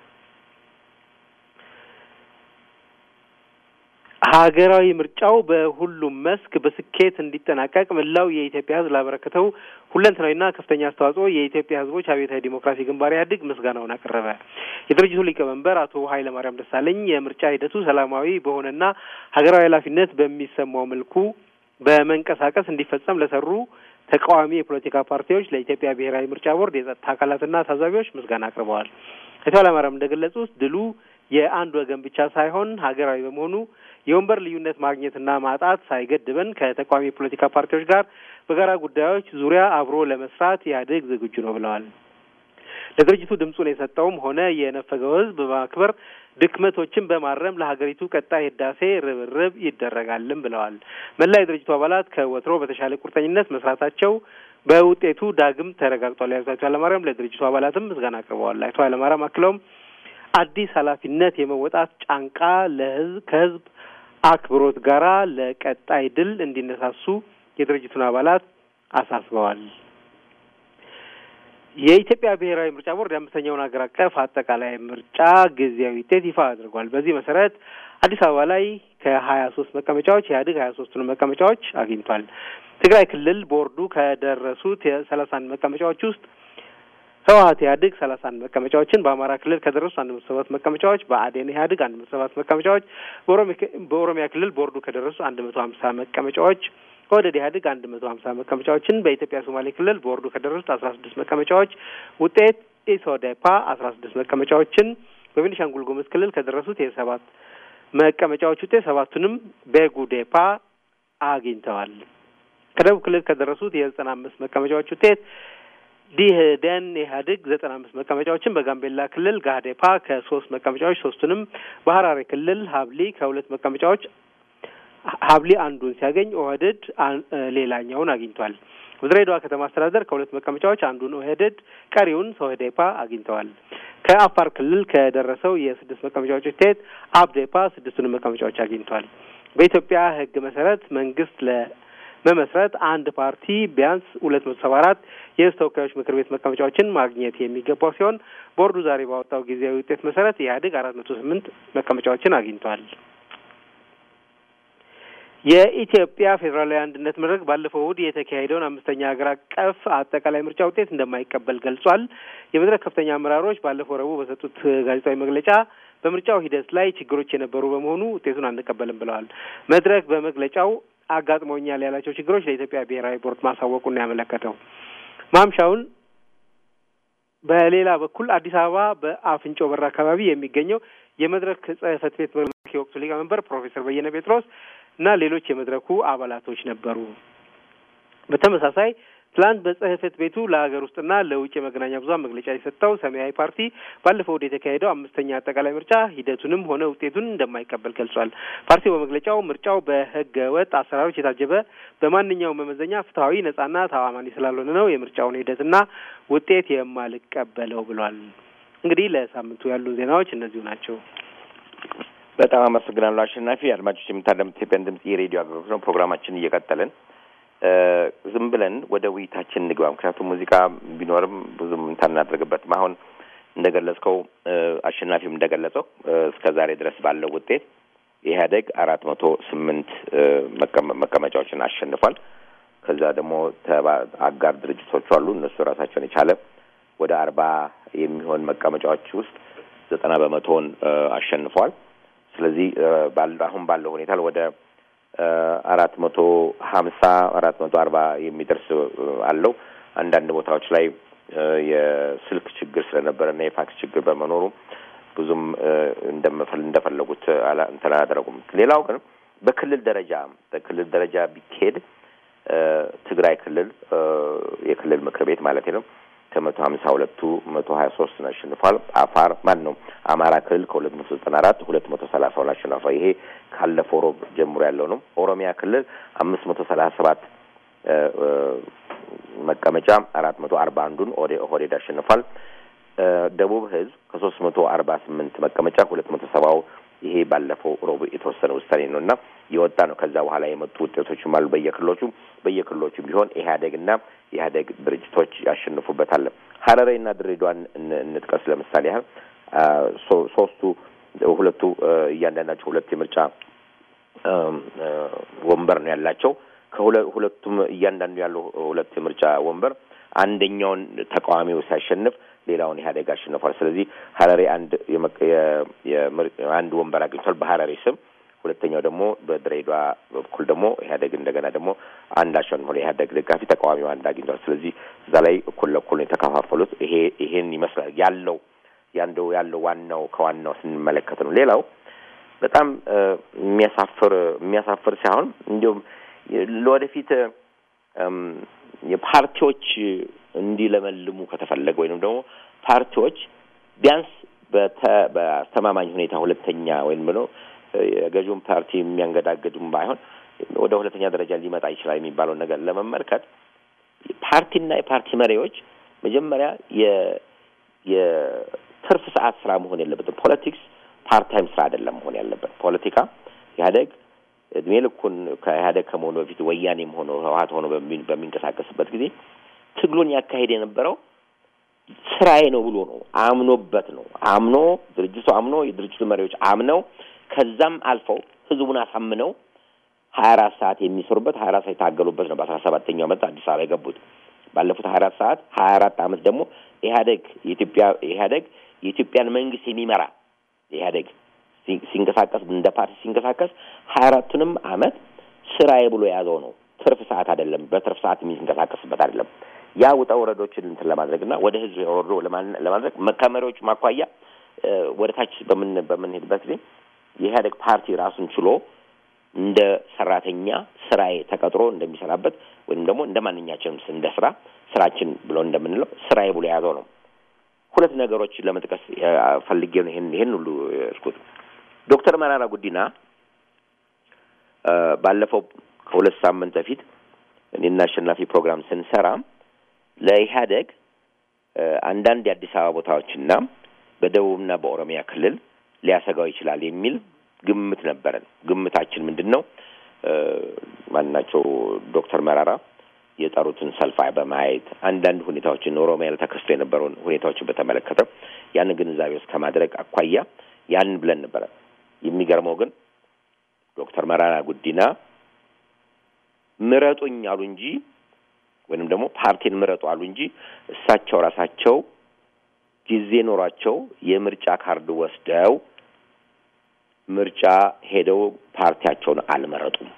C: ሀገራዊ ምርጫው በሁሉም መስክ በስኬት እንዲጠናቀቅ መላው የኢትዮጵያ ሕዝብ ላበረከተው ሁለንተናዊና ከፍተኛ አስተዋጽኦ የኢትዮጵያ ሕዝቦች አብዮታዊ ዲሞክራሲ ግንባር ኢህአዴግ ምስጋናውን አቀረበ። የድርጅቱ ሊቀመንበር አቶ ኃይለ ማርያም ደሳለኝ የምርጫ ሂደቱ ሰላማዊ በሆነና ሀገራዊ ኃላፊነት በሚሰማው መልኩ በመንቀሳቀስ እንዲፈጸም ለሰሩ ተቃዋሚ የፖለቲካ ፓርቲዎች፣ ለኢትዮጵያ ብሔራዊ ምርጫ ቦርድ የጸጥታ አካላትና ታዛቢዎች ምስጋና አቅርበዋል። አቶ ኃይለማርያም እንደገለጹት ድሉ የአንድ ወገን ብቻ ሳይሆን ሀገራዊ በመሆኑ የወንበር ልዩነት ማግኘትና ማጣት ሳይገድበን ከተቃዋሚ የፖለቲካ ፓርቲዎች ጋር በጋራ ጉዳዮች ዙሪያ አብሮ ለመስራት ኢህአዴግ ዝግጁ ነው ብለዋል። ለድርጅቱ ድምፁን የሰጠውም ሆነ የነፈገው ህዝብ በማክበር ድክመቶችን በማረም ለሀገሪቱ ቀጣይ ህዳሴ ርብርብ ይደረጋልም ብለዋል። መላ የድርጅቱ አባላት ከወትሮ በተሻለ ቁርጠኝነት መስራታቸው በውጤቱ ዳግም ተረጋግጧል ያሉት አቶ ኃይለማርያም ለድርጅቱ አባላትም ምስጋና አቅርበዋል። አቶ ኃይለማርያም አክለውም አዲስ ኃላፊነት የመወጣት ጫንቃ ለህዝብ ከህዝብ አክብሮት ጋራ ለቀጣይ ድል እንዲነሳሱ የድርጅቱን አባላት አሳስበዋል። የኢትዮጵያ ብሔራዊ ምርጫ ቦርድ የአምስተኛውን ሀገር አቀፍ አጠቃላይ ምርጫ ጊዜያዊ ውጤት ይፋ አድርጓል። በዚህ መሰረት አዲስ አበባ ላይ ከሀያ ሶስት መቀመጫዎች ኢህአዴግ ሀያ ሶስቱን መቀመጫዎች አግኝቷል። ትግራይ ክልል ቦርዱ ከደረሱት የሰላሳ አንድ መቀመጫዎች ውስጥ ህወሀት ኢህአዴግ ሰላሳ አንድ መቀመጫዎችን፣ በአማራ ክልል ከደረሱ አንድ መቶ ሰባት መቀመጫዎች፣ በአዴን ኢህአዴግ አንድ መቶ ሰባት መቀመጫዎች፣ በኦሮሚያ ክልል ቦርዱ ከደረሱ አንድ መቶ ሀምሳ መቀመጫዎች ከወደድ ኢህአዴግ አንድ መቶ ሀምሳ መቀመጫዎችን በኢትዮጵያ ሶማሌ ክልል ቦርዱ ከደረሱት አስራ ስድስት መቀመጫዎች ውጤት ኢሶዴፓ አስራ ስድስት መቀመጫዎችን በቤኒሻንጉል ጉሙዝ ክልል ከደረሱት የሰባት መቀመጫዎች ውጤት ሰባቱንም በጉዴፓ አግኝተዋል። ከደቡብ ክልል ከደረሱት የዘጠና አምስት መቀመጫዎች ውጤት ዲህደን ኢህአዴግ ዘጠና አምስት መቀመጫዎችን በጋምቤላ ክልል ጋዴፓ ከሶስት መቀመጫዎች ሶስቱንም በሀራሬ ክልል ሀብሊ ከሁለት መቀመጫዎች ሀብሊ አንዱን ሲያገኝ ኦህዴድ ሌላኛውን አግኝቷል። በድሬዳዋ ከተማ አስተዳደር ከሁለት መቀመጫዎች አንዱን ኦህዴድ ቀሪውን ሶህዴፓ አግኝተዋል። ከአፋር ክልል ከደረሰው የስድስት መቀመጫዎች ውጤት አብዴፓ ስድስቱንም መቀመጫዎች አግኝቷል። በኢትዮጵያ ሕግ መሰረት መንግስት ለመመስረት አንድ ፓርቲ ቢያንስ ሁለት መቶ ሰባ አራት የህዝብ ተወካዮች ምክር ቤት መቀመጫዎችን ማግኘት የሚገባው ሲሆን ቦርዱ ዛሬ ባወጣው ጊዜያዊ ውጤት መሰረት ኢህአዴግ አራት መቶ ስምንት መቀመጫዎችን አግኝቷል። የኢትዮጵያ ፌዴራላዊ አንድነት መድረክ ባለፈው እሁድ የተካሄደውን አምስተኛ ሀገር አቀፍ አጠቃላይ ምርጫ ውጤት እንደማይቀበል ገልጿል። የመድረክ ከፍተኛ አመራሮች ባለፈው ረቡዕ በሰጡት ጋዜጣዊ መግለጫ በምርጫው ሂደት ላይ ችግሮች የነበሩ በመሆኑ ውጤቱን አንቀበልም ብለዋል። መድረክ በመግለጫው አጋጥመውኛል ያላቸው ችግሮች ለኢትዮጵያ ብሔራዊ ቦርድ ማሳወቁን ያመለከተው ማምሻውን በሌላ በኩል አዲስ አበባ በአፍንጮ በር አካባቢ የሚገኘው የመድረክ ጽህፈት ቤት የወቅቱ ሊቀመንበር ፕሮፌሰር በየነ ጴጥሮስ እና ሌሎች የመድረኩ አባላቶች ነበሩ። በተመሳሳይ ትላንት በጽህፈት ቤቱ ለሀገር ውስጥና ለውጭ የመገናኛ ብዙኃን መግለጫ የሰጠው ሰማያዊ ፓርቲ ባለፈው ወደ የተካሄደው አምስተኛ አጠቃላይ ምርጫ ሂደቱንም ሆነ ውጤቱን እንደማይቀበል ገልጿል። ፓርቲው በመግለጫው ምርጫው በህገ ወጥ አሰራሮች የታጀበ በማንኛውም መመዘኛ ፍትሐዊ፣ ነጻና ተአማኒ ስላልሆነ ነው የምርጫውን ሂደትና ውጤት የማልቀበለው ብሏል። እንግዲህ ለሳምንቱ ያሉ ዜናዎች እነዚሁ ናቸው።
B: በጣም አመሰግናለሁ አሸናፊ። አድማጮች የምታዳምጡት ኢትዮጵያን ድምጽ የሬዲዮ አገልግሎት ነው። ፕሮግራማችን እየቀጠልን ዝም ብለን ወደ ውይይታችን እንግባ። ምክንያቱም ሙዚቃ ቢኖርም ብዙም እንታናደርግበትም። አሁን እንደገለጽከው አሸናፊም እንደገለጸው እስከ ዛሬ ድረስ ባለው ውጤት ኢህአዴግ አራት መቶ ስምንት መቀመጫዎችን አሸንፏል። ከዛ ደግሞ አጋር ድርጅቶች አሉ። እነሱ ራሳቸውን የቻለ ወደ አርባ የሚሆን መቀመጫዎች ውስጥ ዘጠና በመቶውን አሸንፈዋል። ስለዚህ አሁን ባለው ሁኔታ ወደ አራት መቶ ሀምሳ አራት መቶ አርባ የሚደርስ አለው። አንዳንድ ቦታዎች ላይ የስልክ ችግር ስለነበረና የፋክስ ችግር በመኖሩ ብዙም እንደፈለጉት እንትን አላደረጉም። ሌላው ግን በክልል ደረጃ በክልል ደረጃ ቢካሄድ ትግራይ ክልል የክልል ምክር ቤት ማለት ነው ከመቶ ሀምሳ ሁለቱ መቶ ሀያ ሶስትን አሸንፏል። አፋር ማን ነው አማራ ክልል ከሁለት መቶ ዘጠና አራት ሁለት መቶ ሰላሳውን አሸንፏል። ይሄ ካለፈው ሮብ ጀምሮ ያለው ነው። ኦሮሚያ ክልል አምስት መቶ ሰላሳ ሰባት መቀመጫ አራት መቶ አርባ አንዱን ኦህዴድ አሸንፏል። ደቡብ ህዝብ ከሶስት መቶ አርባ ስምንት መቀመጫ ሁለት መቶ ሰባው ይሄ ባለፈው ሮብ የተወሰነ ውሳኔ ነው እና የወጣ ነው። ከዛ በኋላ የመጡ ውጤቶችም አሉ በየክልሎቹ በየክልሎቹም ቢሆን ኢህአዴግና የኢህአዴግ ድርጅቶች ያሸንፉበታል። ሀረሬና ድሬዳዋን እንጥቀስ። ለምሳሌ ያህል ሶስቱ ሁለቱ እያንዳንዳቸው ሁለት የምርጫ ወንበር ነው ያላቸው። ከሁለቱም እያንዳንዱ ያለው ሁለት የምርጫ ወንበር አንደኛውን ተቃዋሚው ሲያሸንፍ ሌላውን ኢህአዴግ አሸንፏል። ስለዚህ ሀረሬ አንድ አንድ ወንበር አግኝቷል በሀረሬ ስም። ሁለተኛው ደግሞ በድሬዳዋ በኩል ደግሞ ኢህአዴግ እንደገና ደግሞ አንድ አሸንፏል። የኢህአዴግ ደጋፊ ተቃዋሚው አንድ አግኝቷል። ስለዚህ እዛ ላይ እኩል ለእኩል ነው የተከፋፈሉት። ይሄ ይሄን ይመስላል ያለው ያንደው ያለው ዋናው ከዋናው ስንመለከት ነው። ሌላው በጣም የሚያሳፍር የሚያሳፍር ሳይሆን እንዲሁም ለወደፊት የፓርቲዎች እንዲለመልሙ ከተፈለገ ወይንም ደግሞ ፓርቲዎች ቢያንስ በአስተማማኝ ሁኔታ ሁለተኛ ወይም ብሎ የገዢውን ፓርቲ የሚያንገዳግዱም ባይሆን ወደ ሁለተኛ ደረጃ ሊመጣ ይችላል የሚባለውን ነገር ለመመልከት ፓርቲና የፓርቲ መሪዎች መጀመሪያ የትርፍ ሰዓት ስራ መሆን የለበትም። ፖለቲክስ ፓርታይም ስራ አይደለም መሆን ያለበት። ፖለቲካ ኢህአዴግ እድሜ ልኩን ከኢህአዴግ ከመሆኑ በፊት ወያኔም ሆኖ ህወሀት ሆኖ በሚንቀሳቀስበት ጊዜ ትግሉን ያካሄድ የነበረው ስራዬ ነው ብሎ ነው አምኖበት ነው አምኖ ድርጅቱ አምኖ የድርጅቱ መሪዎች አምነው ከዛም አልፈው ህዝቡን አሳምነው ሀያ አራት ሰዓት የሚሰሩበት ሀያ አራት ሰዓት የታገሉበት ነው። በአስራ ሰባተኛው ዓመት አዲስ አበባ የገቡት ባለፉት ሀያ አራት ሰዓት ሀያ አራት ዓመት ደግሞ ኢህአዴግ የኢትዮጵያ ኢህአዴግ የኢትዮጵያን መንግስት የሚመራ ኢህአዴግ ሲንቀሳቀስ እንደ ፓርቲ ሲንቀሳቀስ ሀያ አራቱንም ዓመት ስራዬ ብሎ የያዘው ነው። ትርፍ ሰዓት አይደለም። በትርፍ ሰዓት የሚንቀሳቀስበት አይደለም። ያ ውጣ ወረዶችን እንትን ለማድረግ እና ወደ ህዝብ ወርዶ ለማድረግ ከመሪዎች ማኳያ ወደ ታች በምን በምንሄድበት ጊዜ የኢህአዴግ ፓርቲ ራሱን ችሎ እንደ ሰራተኛ ስራዬ ተቀጥሮ እንደሚሰራበት ወይም ደግሞ እንደ ማንኛችንም እንደ ስራ ስራችን ብሎ እንደምንለው ስራዬ ብሎ የያዘው ነው። ሁለት ነገሮችን ለመጥቀስ ፈልጌ ነው ይሄን ይሄን ሁሉ ያልኩት። ዶክተር መራራ ጉዲና ባለፈው ከሁለት ሳምንት በፊት እኔና አሸናፊ ፕሮግራም ስንሰራ ለኢህአደግ አንዳንድ የአዲስ አበባ ቦታዎችና በደቡብና በኦሮሚያ ክልል ሊያሰጋው ይችላል የሚል ግምት ነበረን። ግምታችን ምንድን ነው? ማናቸው ዶክተር መራራ የጠሩትን ሰልፍ በማየት አንዳንድ ሁኔታዎችን ኦሮሚያ ላይ ተከስቶ የነበረውን ሁኔታዎችን በተመለከተ ያንን ግንዛቤ ውስጥ ከማድረግ አኳያ ያንን ብለን ነበረ። የሚገርመው ግን ዶክተር መራራ ጉዲና ምረጡኝ አሉ እንጂ ወይንም ደግሞ ፓርቲን ምረጡ አሉ እንጂ እሳቸው ራሳቸው ጊዜ ኖሯቸው የምርጫ ካርድ ወስደው ምርጫ ሄደው ፓርቲያቸውን አልመረጡም።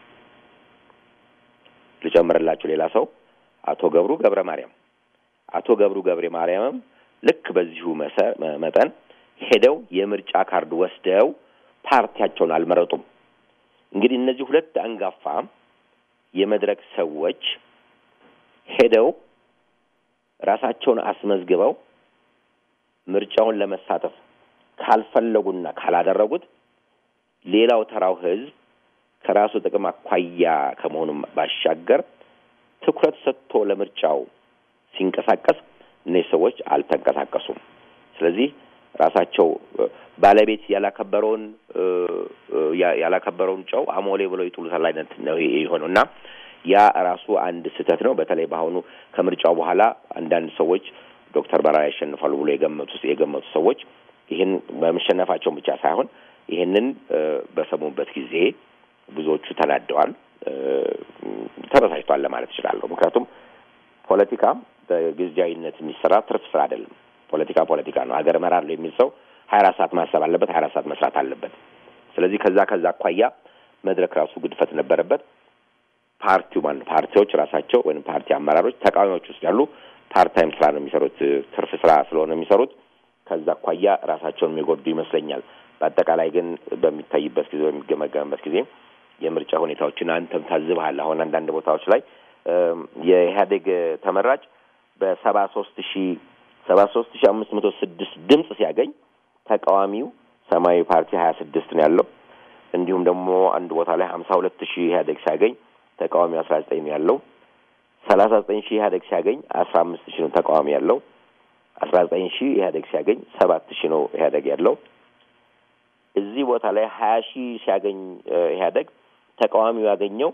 B: ልጨምርላችሁ ሌላ ሰው አቶ ገብሩ ገብረ ማርያም አቶ ገብሩ ገብረ ማርያምም ልክ በዚሁ መጠን ሄደው የምርጫ ካርድ ወስደው ፓርቲያቸውን አልመረጡም። እንግዲህ እነዚህ ሁለት አንጋፋ የመድረክ ሰዎች ሄደው ራሳቸውን አስመዝግበው ምርጫውን ለመሳተፍ ካልፈለጉና ካላደረጉት ሌላው ተራው ሕዝብ ከራሱ ጥቅም አኳያ ከመሆኑም ባሻገር ትኩረት ሰጥቶ ለምርጫው ሲንቀሳቀስ እነዚህ ሰዎች አልተንቀሳቀሱም። ስለዚህ ራሳቸው ባለቤት ያላከበረውን ያላከበረውን ጨው አሞሌ ብለው ይጥሉታል አይነት ነው የሆነው እና ያ ራሱ አንድ ስህተት ነው። በተለይ በአሁኑ ከምርጫው በኋላ አንዳንድ ሰዎች ዶክተር መራራ ያሸንፋሉ ብሎ የገመቱ የገመቱ ሰዎች ይህን በመሸነፋቸውን ብቻ ሳይሆን ይህንን በሰሙበት ጊዜ ብዙዎቹ ተናደዋል፣ ተበሳጭቷል ለማለት እችላለሁ። ምክንያቱም ፖለቲካ በጊዜያዊነት የሚሰራ ትርፍ ስራ አይደለም። ፖለቲካ ፖለቲካ ነው። ሀገር እመራለሁ የሚል ሰው ሀያ አራት ሰዓት ማሰብ አለበት፣ ሀያ አራት ሰዓት መስራት አለበት። ስለዚህ ከዛ ከዛ አኳያ መድረክ ራሱ ግድፈት ነበረበት። ፓርቲው ማን ፓርቲዎች ራሳቸው ወይም ፓርቲ አመራሮች ተቃዋሚዎች ውስጥ ያሉ ፓርታይም ስራ ነው የሚሰሩት፣ ትርፍ ስራ ስለሆነ የሚሰሩት ከዛ አኳያ ራሳቸውን የሚጎዱ ይመስለኛል። በአጠቃላይ ግን በሚታይበት ጊዜ በሚገመገምበት ጊዜ የምርጫ ሁኔታዎችን አንተም ታዝበሃል። አሁን አንዳንድ ቦታዎች ላይ የኢህአዴግ ተመራጭ በሰባ ሶስት ሺ ሰባ ሶስት ሺ አምስት መቶ ስድስት ድምፅ ሲያገኝ ተቃዋሚው ሰማያዊ ፓርቲ ሀያ ስድስት ነው ያለው። እንዲሁም ደግሞ አንድ ቦታ ላይ ሀምሳ ሁለት ሺህ ኢህአዴግ ሲያገኝ ተቃዋሚው አስራ ዘጠኝ ነው ያለው። ሰላሳ ዘጠኝ ሺህ ኢህአዴግ ሲያገኝ አስራ አምስት ሺህ ነው ተቃዋሚ ያለው። አስራ ዘጠኝ ሺህ ኢህአዴግ ሲያገኝ ሰባት ሺህ ነው ኢህአዴግ ያለው። እዚህ ቦታ ላይ ሀያ ሺህ ሲያገኝ ኢህአዴግ ተቃዋሚው ያገኘው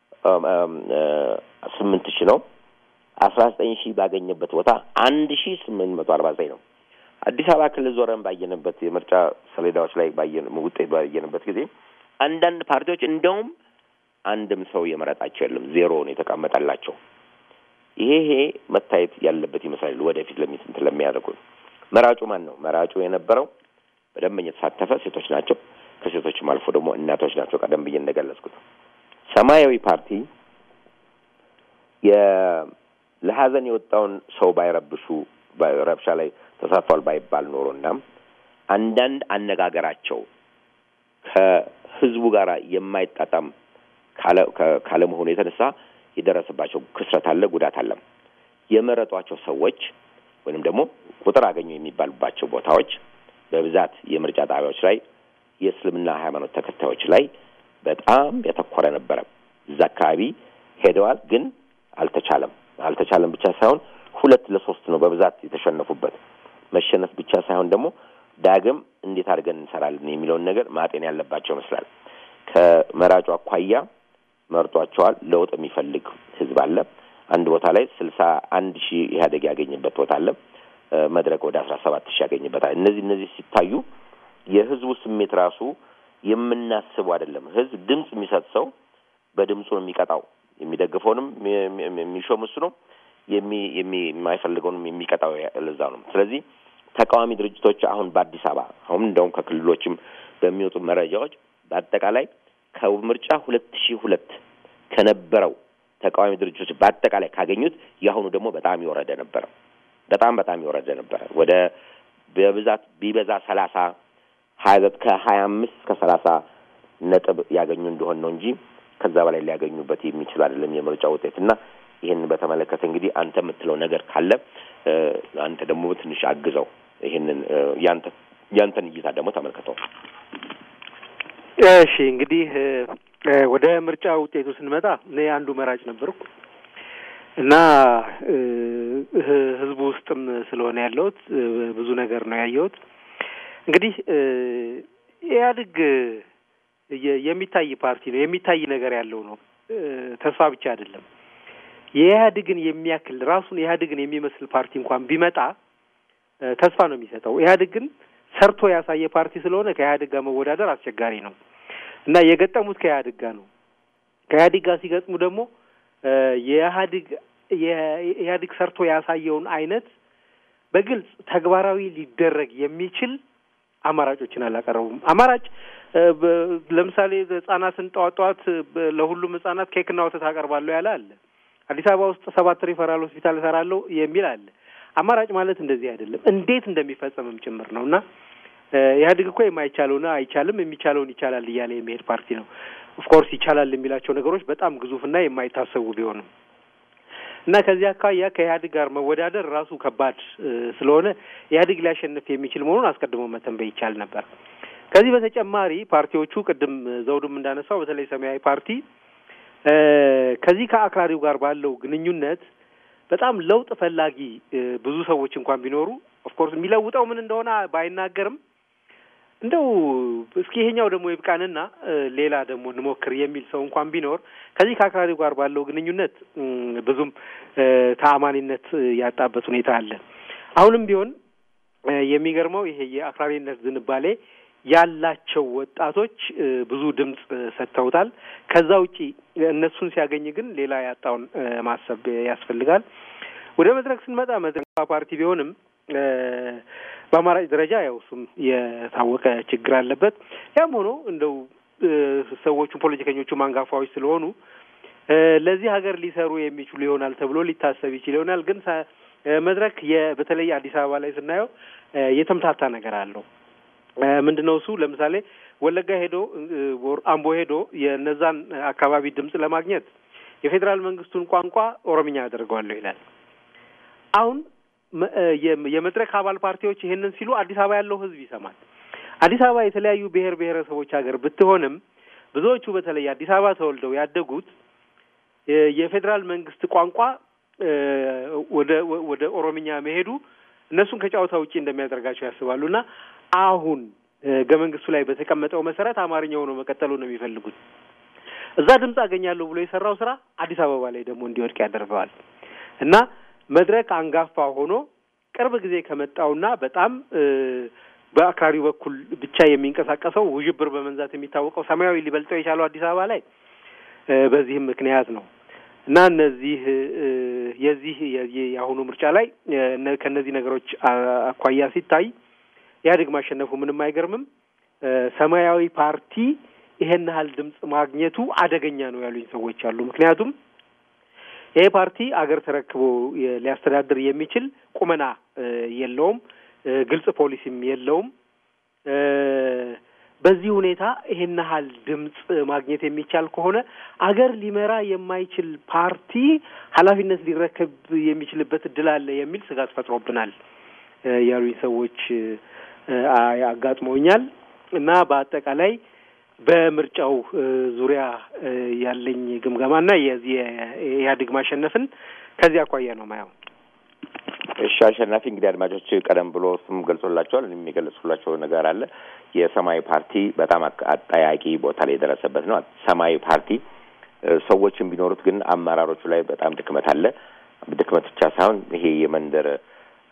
B: ስምንት ሺህ ነው። አስራ ዘጠኝ ሺህ ባገኘበት ቦታ አንድ ሺህ ስምንት መቶ አርባ ዘጠኝ ነው። አዲስ አበባ ክልል ዞረን ባየንበት የምርጫ ሰሌዳዎች ላይ ባየን ውጤት ባየንበት ጊዜ አንዳንድ ፓርቲዎች እንደውም አንድም ሰው የመረጣቸው የለም፣ ዜሮ ነው የተቀመጠላቸው። ይሄ ይሄ መታየት ያለበት ይመስላል። ወደፊት ለሚስንት ለሚያደርጉ መራጩ ማን ነው? መራጩ የነበረው በደንበኛ የተሳተፈ ሴቶች ናቸው። ከሴቶችም አልፎ ደግሞ እናቶች ናቸው። ቀደም ብዬ እንደገለጽኩት ሰማያዊ ፓርቲ ለሀዘን የወጣውን ሰው ባይረብሹ ረብሻ ላይ ተሳትፏል ባይባል ኖሮና አንዳንድ አነጋገራቸው ከህዝቡ ጋር የማይጣጣም ካለመሆኑ የተነሳ የደረሰባቸው ክስረት አለ፣ ጉዳት አለ። የመረጧቸው ሰዎች ወይንም ደግሞ ቁጥር አገኙ የሚባሉባቸው ቦታዎች በብዛት የምርጫ ጣቢያዎች ላይ የእስልምና ሃይማኖት ተከታዮች ላይ በጣም ያተኮረ ነበረ። እዛ አካባቢ ሄደዋል፣ ግን አልተቻለም። አልተቻለም ብቻ ሳይሆን ሁለት ለሶስት ነው በብዛት የተሸነፉበት። መሸነፍ ብቻ ሳይሆን ደግሞ ዳግም እንዴት አድርገን እንሰራለን የሚለውን ነገር ማጤን ያለባቸው ይመስላል። ከመራጩ አኳያ መርጧቸዋል። ለውጥ የሚፈልግ ህዝብ አለ። አንድ ቦታ ላይ ስልሳ አንድ ሺህ ኢህአዴግ ያገኘበት ቦታ አለ። መድረክ ወደ አስራ ሰባት ሺህ ያገኝበታል። እነዚህ እነዚህ ሲታዩ የህዝቡ ስሜት ራሱ የምናስበው አይደለም። ህዝብ ድምፅ የሚሰጥ ሰው በድምፁ ነው የሚቀጣው። የሚደግፈውንም የሚሾም እሱ ነው፣ የማይፈልገውንም የሚቀጣው ለዛ ነው። ስለዚህ ተቃዋሚ ድርጅቶች አሁን በአዲስ አበባ አሁን እንደውም ከክልሎችም በሚወጡ መረጃዎች በአጠቃላይ ከምርጫ ሁለት ሺህ ሁለት ከነበረው ተቃዋሚ ድርጅቶች በአጠቃላይ ካገኙት የአሁኑ ደግሞ በጣም የወረደ ነበረ። በጣም በጣም የወረደ ነበረ። ወደ በብዛት ቢበዛ ሰላሳ ሀያ ከሀያ አምስት እስከ ሰላሳ ነጥብ ያገኙ እንደሆን ነው እንጂ ከዛ በላይ ሊያገኙበት የሚችል አይደለም የምርጫ ውጤት እና ይህን በተመለከተ እንግዲህ አንተ የምትለው ነገር ካለ አንተ ደግሞ ትንሽ አግዘው ይህንን ያንተ ያንተን እይታ ደግሞ ተመልክተው።
C: እሺ እንግዲህ ወደ ምርጫ ውጤቱ ስንመጣ እኔ አንዱ መራጭ ነበርኩ እና ህዝቡ ውስጥም ስለሆነ ያለሁት ብዙ ነገር ነው ያየሁት። እንግዲህ ኢህአዴግ የሚታይ ፓርቲ ነው፣ የሚታይ ነገር ያለው ነው። ተስፋ ብቻ አይደለም። የኢህአዴግን የሚያክል ራሱን ኢህአዴግን የሚመስል ፓርቲ እንኳን ቢመጣ ተስፋ ነው የሚሰጠው። ኢህአዴግ ግን ሰርቶ ያሳየ ፓርቲ ስለሆነ ከኢህአዴግ ጋር መወዳደር አስቸጋሪ ነው እና የገጠሙት ከኢህአዴግ ጋር ነው። ከኢህአዴግ ጋር ሲገጥሙ ደግሞ የኢህአዴግ የኢህአዴግ ሰርቶ ያሳየውን አይነት በግልጽ ተግባራዊ ሊደረግ የሚችል አማራጮችን አላቀረቡም። አማራጭ ለምሳሌ ህጻናትን ጠዋት ጠዋት ለሁሉም ህጻናት ኬክና ወተት አቀርባለሁ ያለ አለ። አዲስ አበባ ውስጥ ሰባት ሪፈራል ሆስፒታል እሰራለሁ የሚል አለ። አማራጭ ማለት እንደዚህ አይደለም፣ እንዴት እንደሚፈጸምም ጭምር ነው እና ኢህአዴግ እኮ የማይቻለውን አይቻልም የሚቻለውን ይቻላል እያለ የሚሄድ ፓርቲ ነው። ኦፍኮርስ ይቻላል የሚላቸው ነገሮች በጣም ግዙፍና የማይታሰቡ ቢሆንም እና ከዚህ አኳያ ከኢህአዴግ ጋር መወዳደር ራሱ ከባድ ስለሆነ ኢህአዴግ ሊያሸንፍ የሚችል መሆኑን አስቀድሞ መተንበይ ይቻል ነበር። ከዚህ በተጨማሪ ፓርቲዎቹ ቅድም ዘውዱም እንዳነሳው በተለይ ሰማያዊ ፓርቲ ከዚህ ከአክራሪው ጋር ባለው ግንኙነት በጣም ለውጥ ፈላጊ ብዙ ሰዎች እንኳን ቢኖሩ ኦፍኮርስ የሚለውጠው ምን እንደሆነ ባይናገርም እንደው እስኪ ይሄኛው ደግሞ ይብቃንና ሌላ ደግሞ እንሞክር የሚል ሰው እንኳን ቢኖር ከዚህ ከአክራሪው ጋር ባለው ግንኙነት ብዙም ተአማኒነት ያጣበት ሁኔታ አለ። አሁንም ቢሆን የሚገርመው ይሄ የአክራሪነት ዝንባሌ ያላቸው ወጣቶች ብዙ ድምፅ ሰጥተውታል። ከዛ ውጪ እነሱን ሲያገኝ ግን ሌላ ያጣውን ማሰብ ያስፈልጋል። ወደ መድረክ ስንመጣ መድረክ ፓርቲ ቢሆንም በአማራጭ ደረጃ ያው እሱም የታወቀ ችግር አለበት። ያም ሆኖ እንደው ሰዎቹ ፖለቲከኞቹ አንጋፋዎች ስለሆኑ ለዚህ ሀገር ሊሰሩ የሚችሉ ይሆናል ተብሎ ሊታሰብ ይችል ይሆናል። ግን መድረክ በተለይ አዲስ አበባ ላይ ስናየው የተምታታ ነገር አለው። ምንድን ነው እሱ? ለምሳሌ ወለጋ ሄዶ አምቦ ሄዶ የነዛን አካባቢ ድምፅ ለማግኘት የፌዴራል መንግስቱን ቋንቋ ኦሮምኛ አደርገዋለሁ ይላል። አሁን የመድረክ አባል ፓርቲዎች ይሄንን ሲሉ አዲስ አበባ ያለው ህዝብ ይሰማል። አዲስ አበባ የተለያዩ ብሔር ብሔረሰቦች ሀገር ብትሆንም ብዙዎቹ በተለይ አዲስ አበባ ተወልደው ያደጉት የፌዴራል መንግስት ቋንቋ ወደ ወደ ኦሮምኛ መሄዱ እነሱን ከጨዋታ ውጪ እንደሚያደርጋቸው ያስባሉ እና አሁን ህገ መንግስቱ ላይ በተቀመጠው መሰረት አማርኛ ሆኖ መቀጠሉ ነው የሚፈልጉት። እዛ ድምፅ አገኛለሁ ብሎ የሰራው ስራ አዲስ አበባ ላይ ደግሞ እንዲወድቅ ያደርገዋል እና መድረክ አንጋፋ ሆኖ ቅርብ ጊዜ ከመጣውና በጣም በአክራሪው በኩል ብቻ የሚንቀሳቀሰው ውዥብር በመንዛት የሚታወቀው ሰማያዊ ሊበልጠው የቻለው አዲስ አበባ ላይ በዚህም ምክንያት ነው እና እነዚህ የዚህ የአሁኑ ምርጫ ላይ ከእነዚህ ነገሮች አኳያ ሲታይ ኢህአዴግ ማሸነፉ ምንም አይገርምም። ሰማያዊ ፓርቲ ይሄን ያህል ድምፅ ማግኘቱ አደገኛ ነው ያሉኝ ሰዎች አሉ። ምክንያቱም ይሄ ፓርቲ አገር ተረክቦ ሊያስተዳድር የሚችል ቁመና የለውም፣ ግልጽ ፖሊሲም የለውም። በዚህ ሁኔታ ይሄን ያህል ድምፅ ማግኘት የሚቻል ከሆነ አገር ሊመራ የማይችል ፓርቲ ኃላፊነት ሊረከብ የሚችልበት እድል አለ የሚል ስጋት ፈጥሮብናል ያሉኝ ሰዎች አጋጥመውኛል እና በአጠቃላይ በምርጫው ዙሪያ ያለኝ ግምገማና የዚህ የኢህአዴግ ማሸነፍን ከዚህ አኳያ ነው ማየው።
B: እሺ አሸናፊ፣ እንግዲህ አድማጮች ቀደም ብሎ ስም ገልጾላቸዋል። እኔም የገለጽኩላቸው ነገር አለ። የሰማያዊ ፓርቲ በጣም አጠያቂ ቦታ ላይ የደረሰበት ነው። ሰማያዊ ፓርቲ ሰዎችን ቢኖሩት ግን አመራሮቹ ላይ በጣም ድክመት አለ። ድክመት ብቻ ሳይሆን ይሄ የመንደር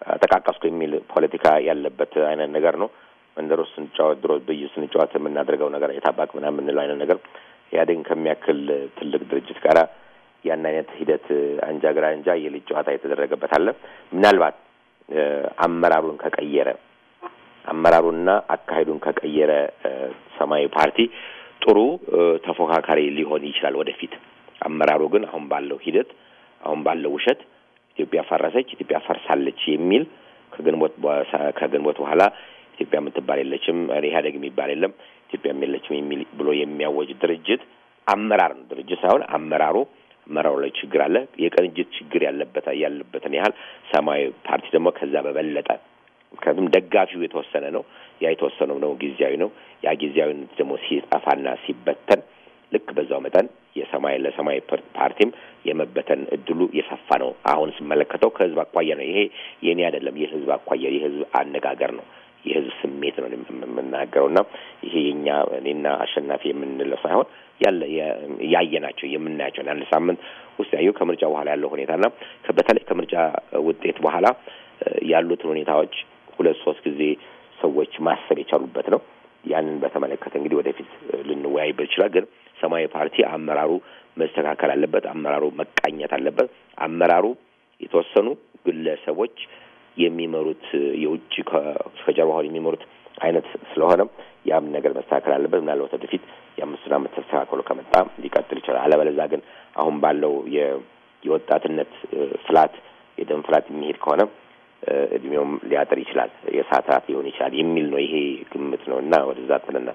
B: ጠቃቀስኩ የሚል ፖለቲካ ያለበት አይነት ነገር ነው። መንደር ውስጥ ስንጫወት ድሮ ብይ ስንጫወት የምናደርገው ነገር የታባቅ ምናምን የምንለው አይነት ነገር ኢህአዴግን ከሚያክል ትልቅ ድርጅት ጋር ያን አይነት ሂደት አንጃ ግራ አንጃ የልጅ ጨዋታ የተደረገበት አለ። ምናልባት አመራሩን ከቀየረ አመራሩና አካሄዱን ከቀየረ ሰማያዊ ፓርቲ ጥሩ ተፎካካሪ ሊሆን ይችላል ወደፊት። አመራሩ ግን አሁን ባለው ሂደት አሁን ባለው ውሸት ኢትዮጵያ ፈረሰች፣ ኢትዮጵያ ፈርሳለች የሚል ከግንቦት ከግንቦት በኋላ ኢትዮጵያ የምትባል የለችም፣ ኢህአዴግ የሚባል የለም፣ ኢትዮጵያም የለችም የሚል ብሎ የሚያወጅ ድርጅት አመራር ነው። ድርጅት ሳይሆን አመራሩ አመራሩ ላይ ችግር አለ። የቅንጅት ችግር ያለበት ያለበትን ያህል ሰማያዊ ፓርቲ ደግሞ ከዛ በበለጠ ምክንያቱም ደጋፊው የተወሰነ ነው። ያ የተወሰነው ደግሞ ጊዜያዊ ነው። ያ ጊዜያዊነት ደግሞ ሲጠፋና ሲበተን ልክ በዛው መጠን የሰማይ ለሰማያዊ ፓርቲም የመበተን እድሉ የሰፋ ነው። አሁን ስመለከተው ከህዝብ አኳያ ነው። ይሄ የእኔ አይደለም፣ የህዝብ አኳያ የህዝብ አነጋገር ነው፣ የህዝብ ስሜት ነው የምናገረው እና ይሄ የኛ እኔና አሸናፊ የምንለው ሳይሆን ያለ ያየናቸው የምናያቸው አንድ ሳምንት ውስጥ ያየው ከምርጫ በኋላ ያለው ሁኔታና በተለይ ከምርጫ ውጤት በኋላ ያሉትን ሁኔታዎች ሁለት ሶስት ጊዜ ሰዎች ማሰብ የቻሉበት ነው። ያንን በተመለከተ እንግዲህ ወደፊት ልንወያይበት ይችላል። ግን ሰማያዊ ፓርቲ አመራሩ መስተካከል አለበት። አመራሩ መቃኘት አለበት። አመራሩ የተወሰኑ ግለሰቦች የሚመሩት የውጭ ከጀርባውን የሚመሩት አይነት ስለሆነ ያም ነገር መስተካከል አለበት። ምናልባት ወደፊት የአምስቱን ዓመት ተስተካክሎ ከመጣ ሊቀጥል ይችላል። አለበለዚያ ግን አሁን ባለው የወጣትነት ፍላት የደም ፍላት የሚሄድ ከሆነ እድሜውም ሊያጥር ይችላል፣ የሰዓት ራት ሊሆን ይችላል የሚል ነው። ይሄ ግምት ነው እና ወደዛ ትንና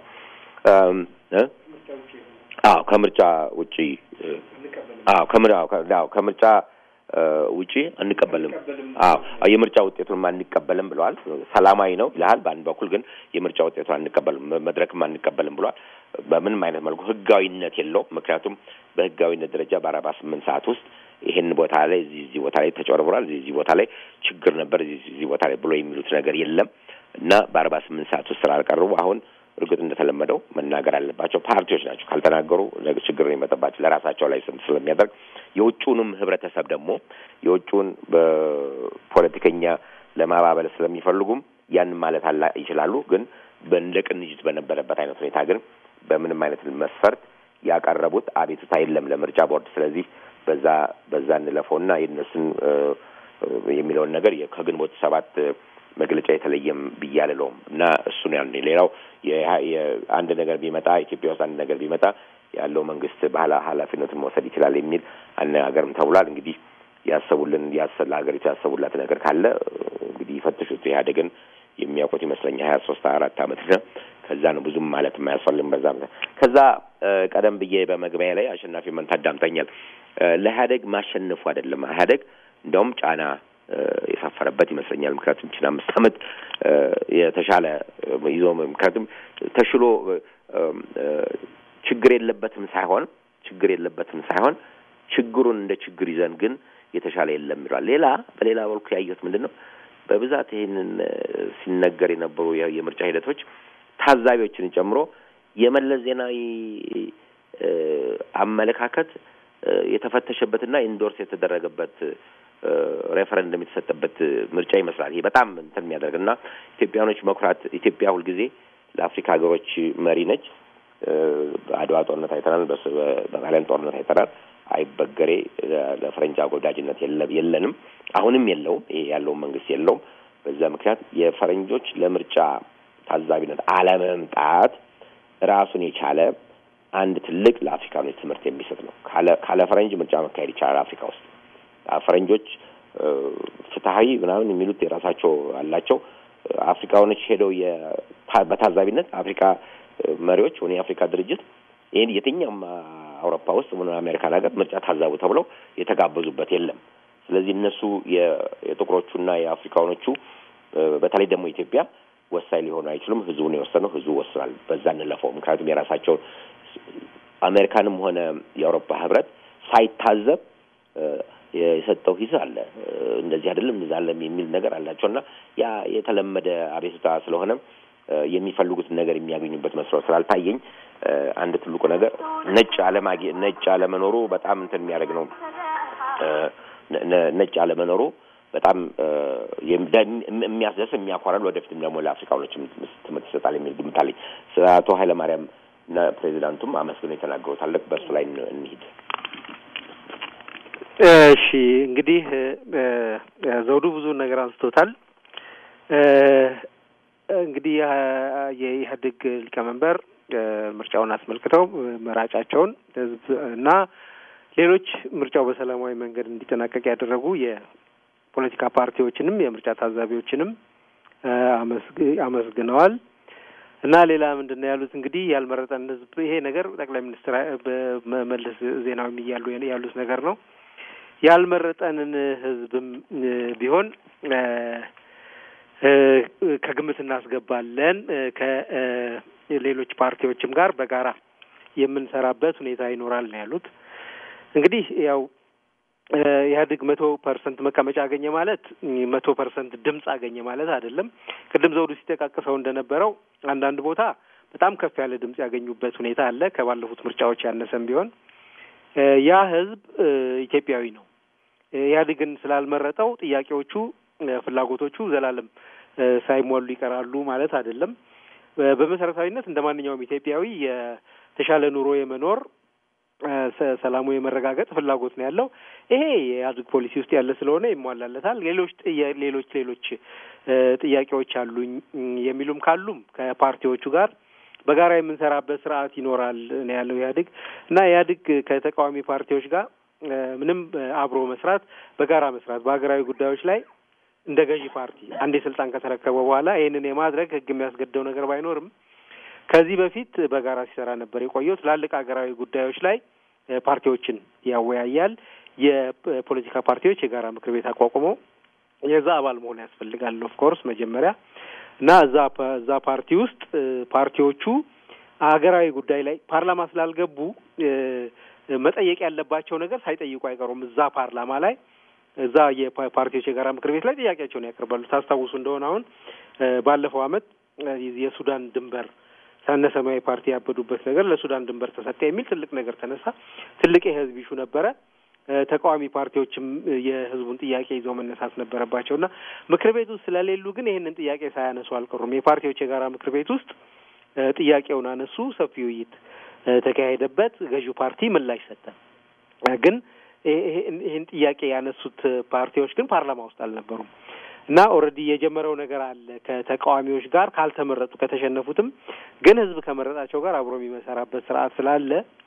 B: አዎ ከምርጫ ውጪ አዎ ከምርጫ ከምርጫ ውጪ አንቀበልም። አዎ የምርጫ ውጤቱን አንቀበልም ብለዋል። ሰላማዊ ነው ይልሃል። በአንድ በኩል ግን የምርጫ ውጤቱን አንቀበልም፣ መድረክም አንቀበልም ብለዋል። በምንም አይነት መልኩ ህጋዊነት የለውም። ምክንያቱም በህጋዊነት ደረጃ በአርባ ስምንት ሰዓት ውስጥ ይሄን ቦታ ላይ እዚህ እዚህ ቦታ ላይ ተጨርብሯል፣ እዚህ እዚህ ቦታ ላይ ችግር ነበር፣ እዚህ እዚህ ቦታ ላይ ብሎ የሚሉት ነገር የለም እና በአርባ ስምንት ሰዓት ውስጥ ስላልቀረቡ አሁን እርግጥ እንደተለመደው መናገር አለባቸው። ፓርቲዎች ናቸው ካልተናገሩ ችግር ነው የመጠባቸው ለራሳቸው ላይ ስም ስለሚያደርግ የውጭውንም ህብረተሰብ ደግሞ የውጭውን በፖለቲከኛ ለማባበል ስለሚፈልጉም ያንን ማለት አላ ይችላሉ። ግን እንደ ቅንጅት በነበረበት አይነት ሁኔታ ግን በምንም አይነት መስፈርት ያቀረቡት አቤቱታ የለም ለምርጫ ቦርድ። ስለዚህ በዛ በዛ እንለፈውና የእነሱን የሚለውን ነገር ከግንቦት ሰባት መግለጫ የተለየም ብዬ አልለውም እና እሱን ያን ሌላው አንድ ነገር ቢመጣ ኢትዮጵያ ውስጥ አንድ ነገር ቢመጣ ያለው መንግስት ባህላ ኃላፊነቱን መውሰድ ይችላል የሚል አነጋገርም ተብሏል። እንግዲህ ያሰቡልን ለሀገሪቱ ያሰቡላት ነገር ካለ እንግዲህ ይፈትሹት። ኢህአዴግን የሚያውቁት ይመስለኛል ሀያ ሶስት አራት አመት ነው። ከዛ ነው ብዙም ማለት የማያስፈልግም። በዛ ከዛ ቀደም ብዬ በመግቢያ ላይ አሸናፊ መንታ አዳምጠኛል። ለኢህአዴግ ማሸነፉ አይደለም ኢህአዴግ እንደውም ጫና የሰፈረበት ይመስለኛል። ምክንያቱም ችን አምስት አመት የተሻለ ይዞ ምክንያቱም ተሽሎ ችግር የለበትም ሳይሆን ችግር የለበትም ሳይሆን ችግሩን እንደ ችግር ይዘን ግን የተሻለ የለም ይሏል። ሌላ በሌላ መልኩ ያየሁት ምንድን ነው በብዛት ይህንን ሲነገር የነበሩ የምርጫ ሂደቶች ታዛቢዎችን ጨምሮ የመለስ ዜናዊ አመለካከት የተፈተሸበትና ኢንዶርስ የተደረገበት ሬፈረንደም የተሰጠበት ምርጫ ይመስላል። ይሄ በጣም እንትን የሚያደርግ እና ኢትዮጵያኖች መኩራት ኢትዮጵያ ሁልጊዜ ለአፍሪካ ሀገሮች መሪ ነች። በአድዋ ጦርነት አይተናል። በጣሊያን ጦርነት አይተናል። አይበገሬ ለፈረንጅ አጎዳጅነት የለንም፣ አሁንም የለውም። ይሄ ያለውን መንግስት የለውም። በዛ ምክንያት የፈረንጆች ለምርጫ ታዛቢነት አለመምጣት ራሱን የቻለ አንድ ትልቅ ለአፍሪካኖች ትምህርት የሚሰጥ ነው። ካለ ፈረንጅ ምርጫ መካሄድ ይቻላል አፍሪካ ውስጥ ፈረንጆች ፍትሀዊ ምናምን የሚሉት የራሳቸው አላቸው። አፍሪካኖች ሄደው በታዛቢነት አፍሪካ መሪዎች ወይ የአፍሪካ ድርጅት ይህን የትኛውም አውሮፓ ውስጥ ሆነ አሜሪካን ሀገር ምርጫ ታዛቡ ተብለው የተጋበዙበት የለም። ስለዚህ እነሱ የጥቁሮቹና የአፍሪካኖቹ በተለይ ደግሞ ኢትዮጵያ ወሳኝ ሊሆኑ አይችሉም። ህዝቡን የወሰነው ህዝቡ ወስኗል። በዛ እንለፈው። ምክንያቱም የራሳቸውን አሜሪካንም ሆነ የአውሮፓ ህብረት ሳይታዘብ የሰጠው ሂስ አለ። እንደዚህ አይደለም እንደዛ አለም የሚል ነገር አላቸው እና ያ የተለመደ አቤቱታ ስለሆነ የሚፈልጉትን ነገር የሚያገኙበት መስሎ ስላልታየኝ አንድ ትልቁ ነገር ነጭ አለማጌ ነጭ አለመኖሩ በጣም እንትን የሚያደርግ ነው። ነጭ አለመኖሩ በጣም የሚያስደስ የሚያኮራል፣ ወደፊትም ደግሞ ለአፍሪካኖችም ትምህርት ይሰጣል የሚል ግምት አለኝ። አቶ ኃይለማርያም እና ፕሬዚዳንቱም አመስግነው የተናገሩት አለ። በእሱ ላይ እንሂድ።
C: እሺ እንግዲህ ዘውዱ ብዙ ነገር አንስቶታል። እንግዲህ የኢህአዴግ ሊቀመንበር ምርጫውን አስመልክተው መራጫቸውን ህዝብ እና ሌሎች ምርጫው በሰላማዊ መንገድ እንዲጠናቀቅ ያደረጉ የፖለቲካ ፓርቲዎችንም የምርጫ ታዛቢዎችንም አመስግነዋል። እና ሌላ ምንድን ነው ያሉት? እንግዲህ ያልመረጠን ህዝብ ይሄ ነገር ጠቅላይ ሚኒስትር መለስ ዜናዊ እያሉ ያሉት ነገር ነው። ያልመረጠንን ህዝብም ቢሆን ከግምት እናስገባለን ከሌሎች ፓርቲዎችም ጋር በጋራ የምንሰራበት ሁኔታ ይኖራል ነው ያሉት። እንግዲህ ያው ኢህአዴግ መቶ ፐርሰንት መቀመጫ አገኘ ማለት መቶ ፐርሰንት ድምፅ አገኘ ማለት አይደለም። ቅድም ዘውዱ ሲጠቃቅሰው እንደነበረው አንዳንድ ቦታ በጣም ከፍ ያለ ድምፅ ያገኙበት ሁኔታ አለ። ከባለፉት ምርጫዎች ያነሰም ቢሆን ያ ህዝብ ኢትዮጵያዊ ነው። ኢህአዴግን ስላልመረጠው ጥያቄዎቹ፣ ፍላጎቶቹ ዘላለም ሳይሟሉ ይቀራሉ ማለት አይደለም። በመሰረታዊነት እንደ ማንኛውም ኢትዮጵያዊ የተሻለ ኑሮ የመኖር ሰላሙ የመረጋገጥ ፍላጎት ነው ያለው። ይሄ የኢህአዴግ ፖሊሲ ውስጥ ያለ ስለሆነ ይሟላለታል። ሌሎች ሌሎች ሌሎች ጥያቄዎች አሉኝ የሚሉም ካሉም ከፓርቲዎቹ ጋር በጋራ የምንሰራበት ስርዓት ይኖራል ነው ያለው ኢህአዴግ እና ኢህአዴግ ከተቃዋሚ ፓርቲዎች ጋር ምንም አብሮ መስራት፣ በጋራ መስራት በሀገራዊ ጉዳዮች ላይ እንደ ገዢ ፓርቲ አንዴ ስልጣን ከተረከበ በኋላ ይህንን የማድረግ ህግ የሚያስገድደው ነገር ባይኖርም ከዚህ በፊት በጋራ ሲሰራ ነበር የቆየው። ትላልቅ ሀገራዊ ጉዳዮች ላይ ፓርቲዎችን ያወያያል። የፖለቲካ ፓርቲዎች የጋራ ምክር ቤት አቋቁመው የዛ አባል መሆን ያስፈልጋል ኦፍ ኮርስ መጀመሪያ እና እዛ እዛ ፓርቲ ውስጥ ፓርቲዎቹ ሀገራዊ ጉዳይ ላይ ፓርላማ ስላልገቡ መጠየቅ ያለባቸው ነገር ሳይጠይቁ አይቀሩም። እዛ ፓርላማ ላይ እዛ የፓርቲዎች የጋራ ምክር ቤት ላይ ጥያቄያቸውን ያቀርባሉ። ታስታውሱ እንደሆነ አሁን ባለፈው አመት የሱዳን ድንበር ሳነ ሰማያዊ ፓርቲ ያበዱበት ነገር ለሱዳን ድንበር ተሰጠ የሚል ትልቅ ነገር ተነሳ። ትልቅ የህዝብ ይሹ ነበረ። ተቃዋሚ ፓርቲዎችም የህዝቡን ጥያቄ ይዘው መነሳት ነበረባቸው እና ምክር ቤት ውስጥ ስለሌሉ ግን ይህንን ጥያቄ ሳያነሱ አልቀሩም። የፓርቲዎች የጋራ ምክር ቤት ውስጥ ጥያቄውን አነሱ። ሰፊ ውይይት ተካሄደበት። ገዢው ፓርቲ ምላሽ ሰጠ። ግን ይህን ጥያቄ ያነሱት ፓርቲዎች ግን ፓርላማ ውስጥ አልነበሩም እና ኦልሬዲ የጀመረው ነገር አለ ከተቃዋሚዎች ጋር ካልተመረጡ ከተሸነፉትም ግን ህዝብ ከመረጣቸው ጋር አብሮ የሚመሰራበት ስርዓት ስላለ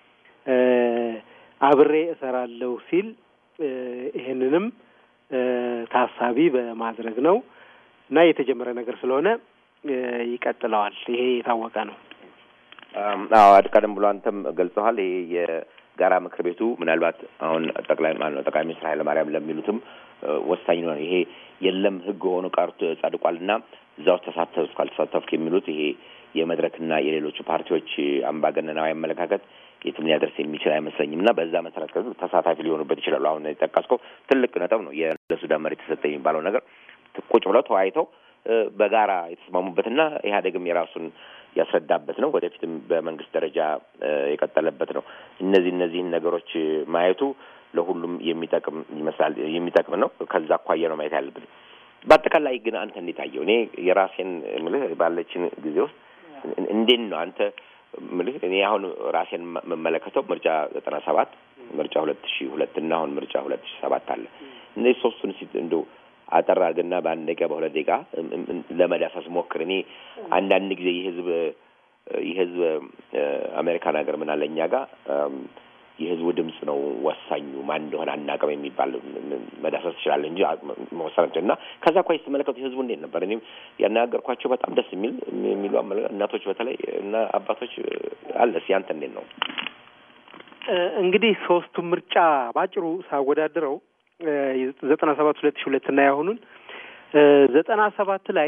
C: አብሬ እሰራለሁ ሲል ይህንንም ታሳቢ በማድረግ ነው እና የተጀመረ ነገር ስለሆነ ይቀጥለዋል። ይሄ የታወቀ ነው።
B: አዎ ቀደም ብሎ አንተም ገልጸዋል። ይሄ የጋራ ምክር ቤቱ ምናልባት አሁን ጠቅላይ ማለት ነው ጠቅላይ ሚኒስትር ኃይለማርያም ለሚሉትም ወሳኝ ነው። ይሄ የለም ህግ ሆኖ ቀርቶ ጸድቋል እና እዛ ውስጥ ተሳተፍኩ አልተሳተፍኩ የሚሉት ይሄ የመድረክና የሌሎቹ ፓርቲዎች አምባገነናዊ አመለካከት የትም ሊያደርስ የሚችል አይመስለኝም እና በዛ መሰረት ከዚ ተሳታፊ ሊሆኑበት ይችላሉ። አሁን የጠቀስከው ትልቅ ነጥብ ነው። ለሱዳን መሬት ተሰጠ የሚባለው ነገር ቁጭ ብለው ተወያይተው በጋራ የተስማሙበትና ኢህአዴግም የራሱን ያስረዳበት ነው። ወደፊትም በመንግስት ደረጃ የቀጠለበት ነው። እነዚህ እነዚህን ነገሮች ማየቱ ለሁሉም የሚጠቅም ይመስላል የሚጠቅም ነው። ከዛ አኳያ ነው ማየት ያለብን። በአጠቃላይ ግን አንተ እንዴት አየው? እኔ የራሴን ምልህ ባለችን ጊዜ ውስጥ እንዴት ነው አንተ ምልህ እኔ አሁን ራሴን የምመለከተው ምርጫ ዘጠና ሰባት ምርጫ ሁለት ሺ ሁለት እና አሁን ምርጫ ሁለት ሺ ሰባት አለ እነዚህ ሶስቱን ሲ እንደው አጠር አድርግና በአንድ ደቂቃ በሁለት ደቂቃ ለመዳሰስ ሞክር። እኔ አንዳንድ ጊዜ የህዝብ የህዝብ አሜሪካን ሀገር ምን አለ እኛ ጋር የህዝቡ ድምፅ ነው ወሳኙ፣ ማን እንደሆነ አናውቅም የሚባል መዳሰስ ትችላለህ እንጂ መወሰን እና ከዛ እኳ ስትመለከቱ የህዝቡ እንዴት ነበር? እኔም ያነጋገርኳቸው በጣም ደስ የሚል የሚሉ እናቶች በተለይ እና አባቶች አለ። እስኪ አንተ እንዴት ነው?
C: እንግዲህ ሶስቱ ምርጫ ባጭሩ ሳወዳድረው ዘጠና ሰባት ሁለት ሺ ሁለት እና ያሁኑን ዘጠና ሰባት ላይ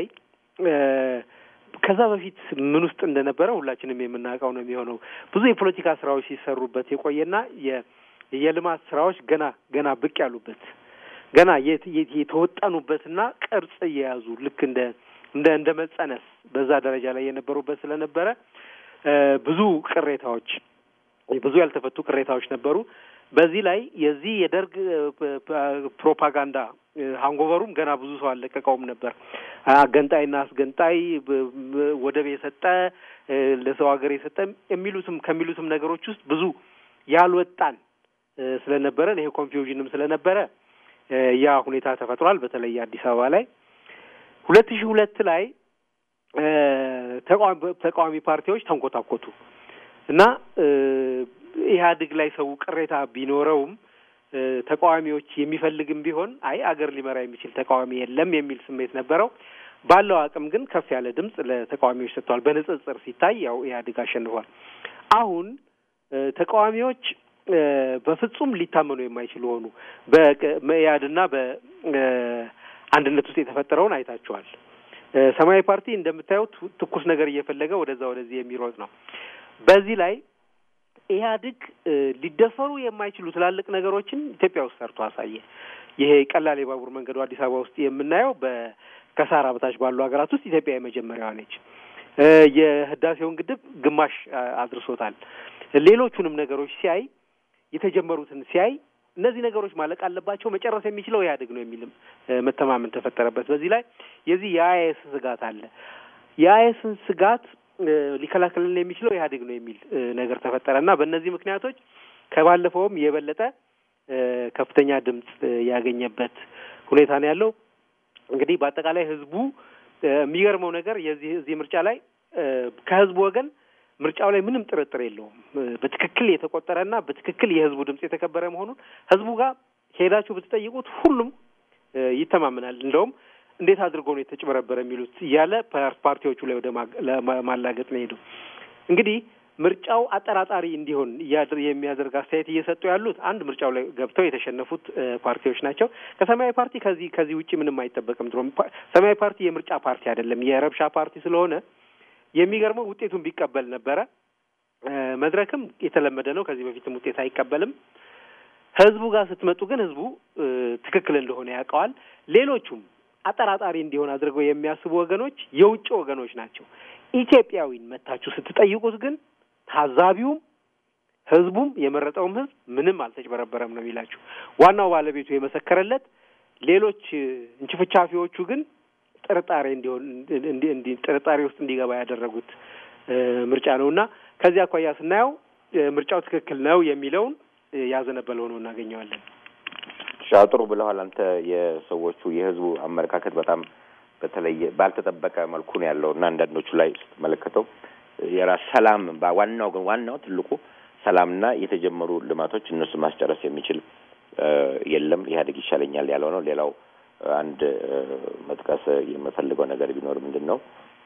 C: ከዛ በፊት ምን ውስጥ እንደነበረ ሁላችንም የምናውቀው ነው የሚሆነው። ብዙ የፖለቲካ ስራዎች ሲሰሩበት የቆየና የልማት ስራዎች ገና ገና ብቅ ያሉበት ገና የተወጠኑበትና ቅርጽ እየያዙ ልክ እንደ እንደ እንደ መጸነስ በዛ ደረጃ ላይ የነበሩበት ስለነበረ ብዙ ቅሬታዎች ብዙ ያልተፈቱ ቅሬታዎች ነበሩ። በዚህ ላይ የዚህ የደርግ ፕሮፓጋንዳ ሃንጎቨሩም ገና ብዙ ሰው አልለቀቀውም ነበር። አገንጣይና አስገንጣይ፣ ወደብ የሰጠ ለሰው ሀገር የሰጠ የሚሉትም ከሚሉትም ነገሮች ውስጥ ብዙ ያልወጣን ስለነበረ ይሄ ኮንፊውዥንም ስለነበረ ያ ሁኔታ ተፈጥሯል። በተለይ አዲስ አበባ ላይ ሁለት ሺህ ሁለት ላይ ተቃዋሚ ፓርቲዎች ተንኮታኮቱ እና ኢህአዴግ ላይ ሰው ቅሬታ ቢኖረውም ተቃዋሚዎች የሚፈልግም ቢሆን አይ አገር ሊመራ የሚችል ተቃዋሚ የለም የሚል ስሜት ነበረው። ባለው አቅም ግን ከፍ ያለ ድምፅ ለተቃዋሚዎች ሰጥተዋል። በንጽጽር ሲታይ ያው ኢህአዴግ አሸንፏል። አሁን ተቃዋሚዎች በፍጹም ሊታመኑ የማይችሉ ሆኑ። በመኢአድና በአንድነት ውስጥ የተፈጠረውን አይታችኋል። ሰማያዊ ፓርቲ እንደምታዩት ትኩስ ነገር እየፈለገ ወደዛ ወደዚህ የሚሮጥ ነው። በዚህ ላይ ኢህአዴግ ሊደፈሩ የማይችሉ ትላልቅ ነገሮችን ኢትዮጵያ ውስጥ ሰርቶ አሳየ። ይሄ ቀላል የባቡር መንገዱ አዲስ አበባ ውስጥ የምናየው ከሳህራ በታች ባሉ ሀገራት ውስጥ ኢትዮጵያ የመጀመሪያዋ ነች። የህዳሴውን ግድብ ግማሽ አድርሶታል። ሌሎቹንም ነገሮች ሲያይ የተጀመሩትን ሲያይ እነዚህ ነገሮች ማለቅ አለባቸው፣ መጨረስ የሚችለው ኢህአዴግ ነው የሚልም መተማመን ተፈጠረበት። በዚህ ላይ የዚህ የአይኤስ ስጋት አለ። የአይኤስን ስጋት ሊከላከልን የሚችለው ኢህአዴግ ነው የሚል ነገር ተፈጠረ እና በእነዚህ ምክንያቶች ከባለፈውም የበለጠ ከፍተኛ ድምፅ ያገኘበት ሁኔታ ነው ያለው። እንግዲህ በአጠቃላይ ህዝቡ የሚገርመው ነገር የዚህ እዚህ ምርጫ ላይ ከህዝቡ ወገን ምርጫው ላይ ምንም ጥርጥር የለውም። በትክክል የተቆጠረና በትክክል የህዝቡ ድምፅ የተከበረ መሆኑን ህዝቡ ጋር ሄዳችሁ ብትጠይቁት ሁሉም ይተማመናል። እንደውም እንዴት አድርጎ ነው የተጭበረበረ የሚሉት እያለ ፓርቲዎቹ ላይ ወደ ማላገጥ ነው ሄደው እንግዲህ ምርጫው አጠራጣሪ እንዲሆን የሚያደርግ አስተያየት እየሰጡ ያሉት አንድ ምርጫው ላይ ገብተው የተሸነፉት ፓርቲዎች ናቸው። ከሰማያዊ ፓርቲ ከዚህ ከዚህ ውጭ ምንም አይጠበቅም። ድሮ ሰማያዊ ፓርቲ የምርጫ ፓርቲ አይደለም፣ የረብሻ ፓርቲ ስለሆነ የሚገርመው ውጤቱን ቢቀበል ነበረ። መድረክም የተለመደ ነው፣ ከዚህ በፊትም ውጤት አይቀበልም። ህዝቡ ጋር ስትመጡ ግን ህዝቡ ትክክል እንደሆነ ያውቀዋል። ሌሎቹም አጠራጣሪ እንዲሆን አድርገው የሚያስቡ ወገኖች የውጭ ወገኖች ናቸው። ኢትዮጵያዊን መታችሁ ስትጠይቁት ግን ታዛቢውም ህዝቡም የመረጠውም ህዝብ ምንም አልተጭበረበረም ነው የሚላችሁ። ዋናው ባለቤቱ የመሰከረለት፣ ሌሎች እንችፍቻፊዎቹ ግን ጥርጣሬ እንዲሆን ጥርጣሬ ውስጥ እንዲገባ ያደረጉት ምርጫ ነው እና ከዚህ አኳያ ስናየው ምርጫው ትክክል ነው የሚለውን ያዘነበለ ሆኖ እናገኘዋለን።
B: ሻጥሩ ብለዋል። አንተ የሰዎቹ የህዝቡ አመለካከት በጣም በተለየ ባልተጠበቀ መልኩ ነው ያለው እና አንዳንዶቹ ላይ ስትመለከተው የራስ ሰላም ዋናው ግን ዋናው ትልቁ ሰላምና የተጀመሩ ልማቶች እነሱ ማስጨረስ የሚችል የለም ኢህአዴግ ይሻለኛል ያለው ነው። ሌላው አንድ መጥቀስ የምፈልገው ነገር ቢኖር ምንድን ነው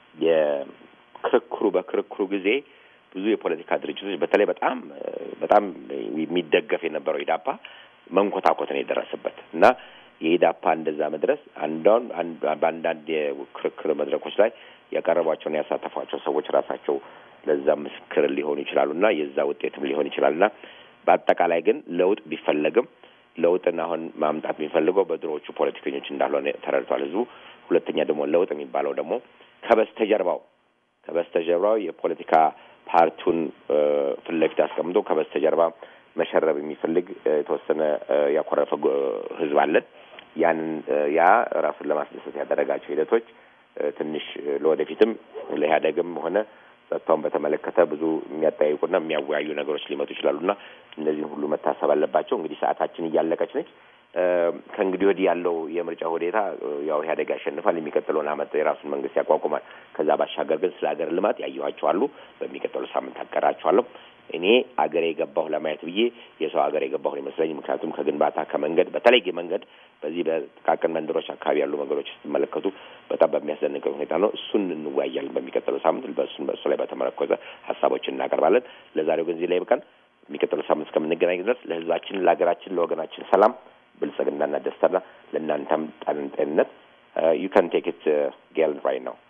B: የክርክሩ በክርክሩ ጊዜ ብዙ የፖለቲካ ድርጅቶች በተለይ በጣም በጣም የሚደገፍ የነበረው ኢዳፓ መንኮታኮት ነው የደረሰበት እና የኢዳፓ እንደዛ መድረስ አንዳውን በአንዳንድ የክርክር መድረኮች ላይ ያቀረቧቸውን ያሳተፏቸው ሰዎች ራሳቸው ለዛ ምስክር ሊሆኑ ይችላሉ እና የዛ ውጤትም ሊሆን ይችላል እና በአጠቃላይ ግን ለውጥ ቢፈለግም ለውጥን አሁን ማምጣት የሚፈልገው በድሮዎቹ ፖለቲከኞች እንዳልሆነ ተረድቷል ህዝቡ። ሁለተኛ ደግሞ ለውጥ የሚባለው ደግሞ ከበስተጀርባው ከበስተጀርባው የፖለቲካ ፓርቲውን ፊት ለፊት አስቀምጦ ከበስተጀርባ መሸረብ የሚፈልግ የተወሰነ ያኮረፈ ህዝብ አለን። ያንን ያ ራሱን ለማስደሰት ያደረጋቸው ሂደቶች ትንሽ ለወደፊትም ለኢህአዴግም ሆነ ጸጥታውን በተመለከተ ብዙ የሚያጠያይቁና የሚያወያዩ ነገሮች ሊመጡ ይችላሉና እነዚህን ሁሉ መታሰብ አለባቸው። እንግዲህ ሰዓታችን እያለቀች ነች። ከእንግዲህ ወዲህ ያለው የምርጫ ሁኔታ ያው ኢህአዴግ ያሸንፋል። የሚቀጥለውን አመት የራሱን መንግስት ያቋቁማል። ከዛ ባሻገር ግን ስለ ሀገር ልማት ያየኋቸው አሉ። በሚቀጥለው ሳምንት አቀራቸዋለሁ። እኔ አገሬ የገባሁ ለማየት ብዬ የሰው ሀገር የገባሁ ይመስለኝ። ምክንያቱም ከግንባታ ከመንገድ በተለይ መንገድ በዚህ በጥቃቅን መንደሮች አካባቢ ያሉ መንገዶች ስትመለከቱ በጣም በሚያስደንቅ ሁኔታ ነው። እሱን እንወያያለን በሚቀጥለው ሳምንት። በእሱን በእሱ ላይ በተመረኮዘ ሀሳቦችን እናቀርባለን። ለዛሬው ግን እዚህ ላይ ይበቃል። የሚቀጥለው ሳምንት እስከምንገናኝ ድረስ ለህዝባችን፣ ለሀገራችን፣ ለወገናችን ሰላም ብልጽግናና ደስታና ለእናንተም ጤንነት ዩ ካን ቴክ ኢት ጌል ራይት ነው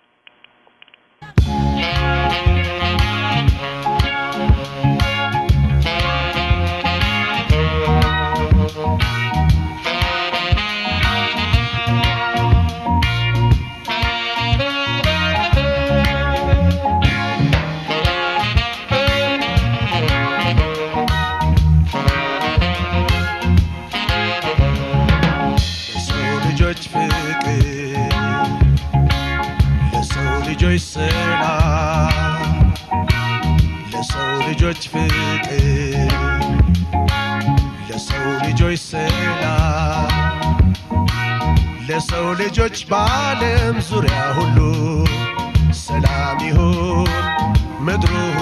D: ፍቅር ለሰው ልጆች ሰላም ለሰው ልጆች ፍቅር ለሰው ልጆች ሰላም ለሰው ልጆች በዓለም ዙሪያ ሁሉ ሰላም ይሁን ምድሩ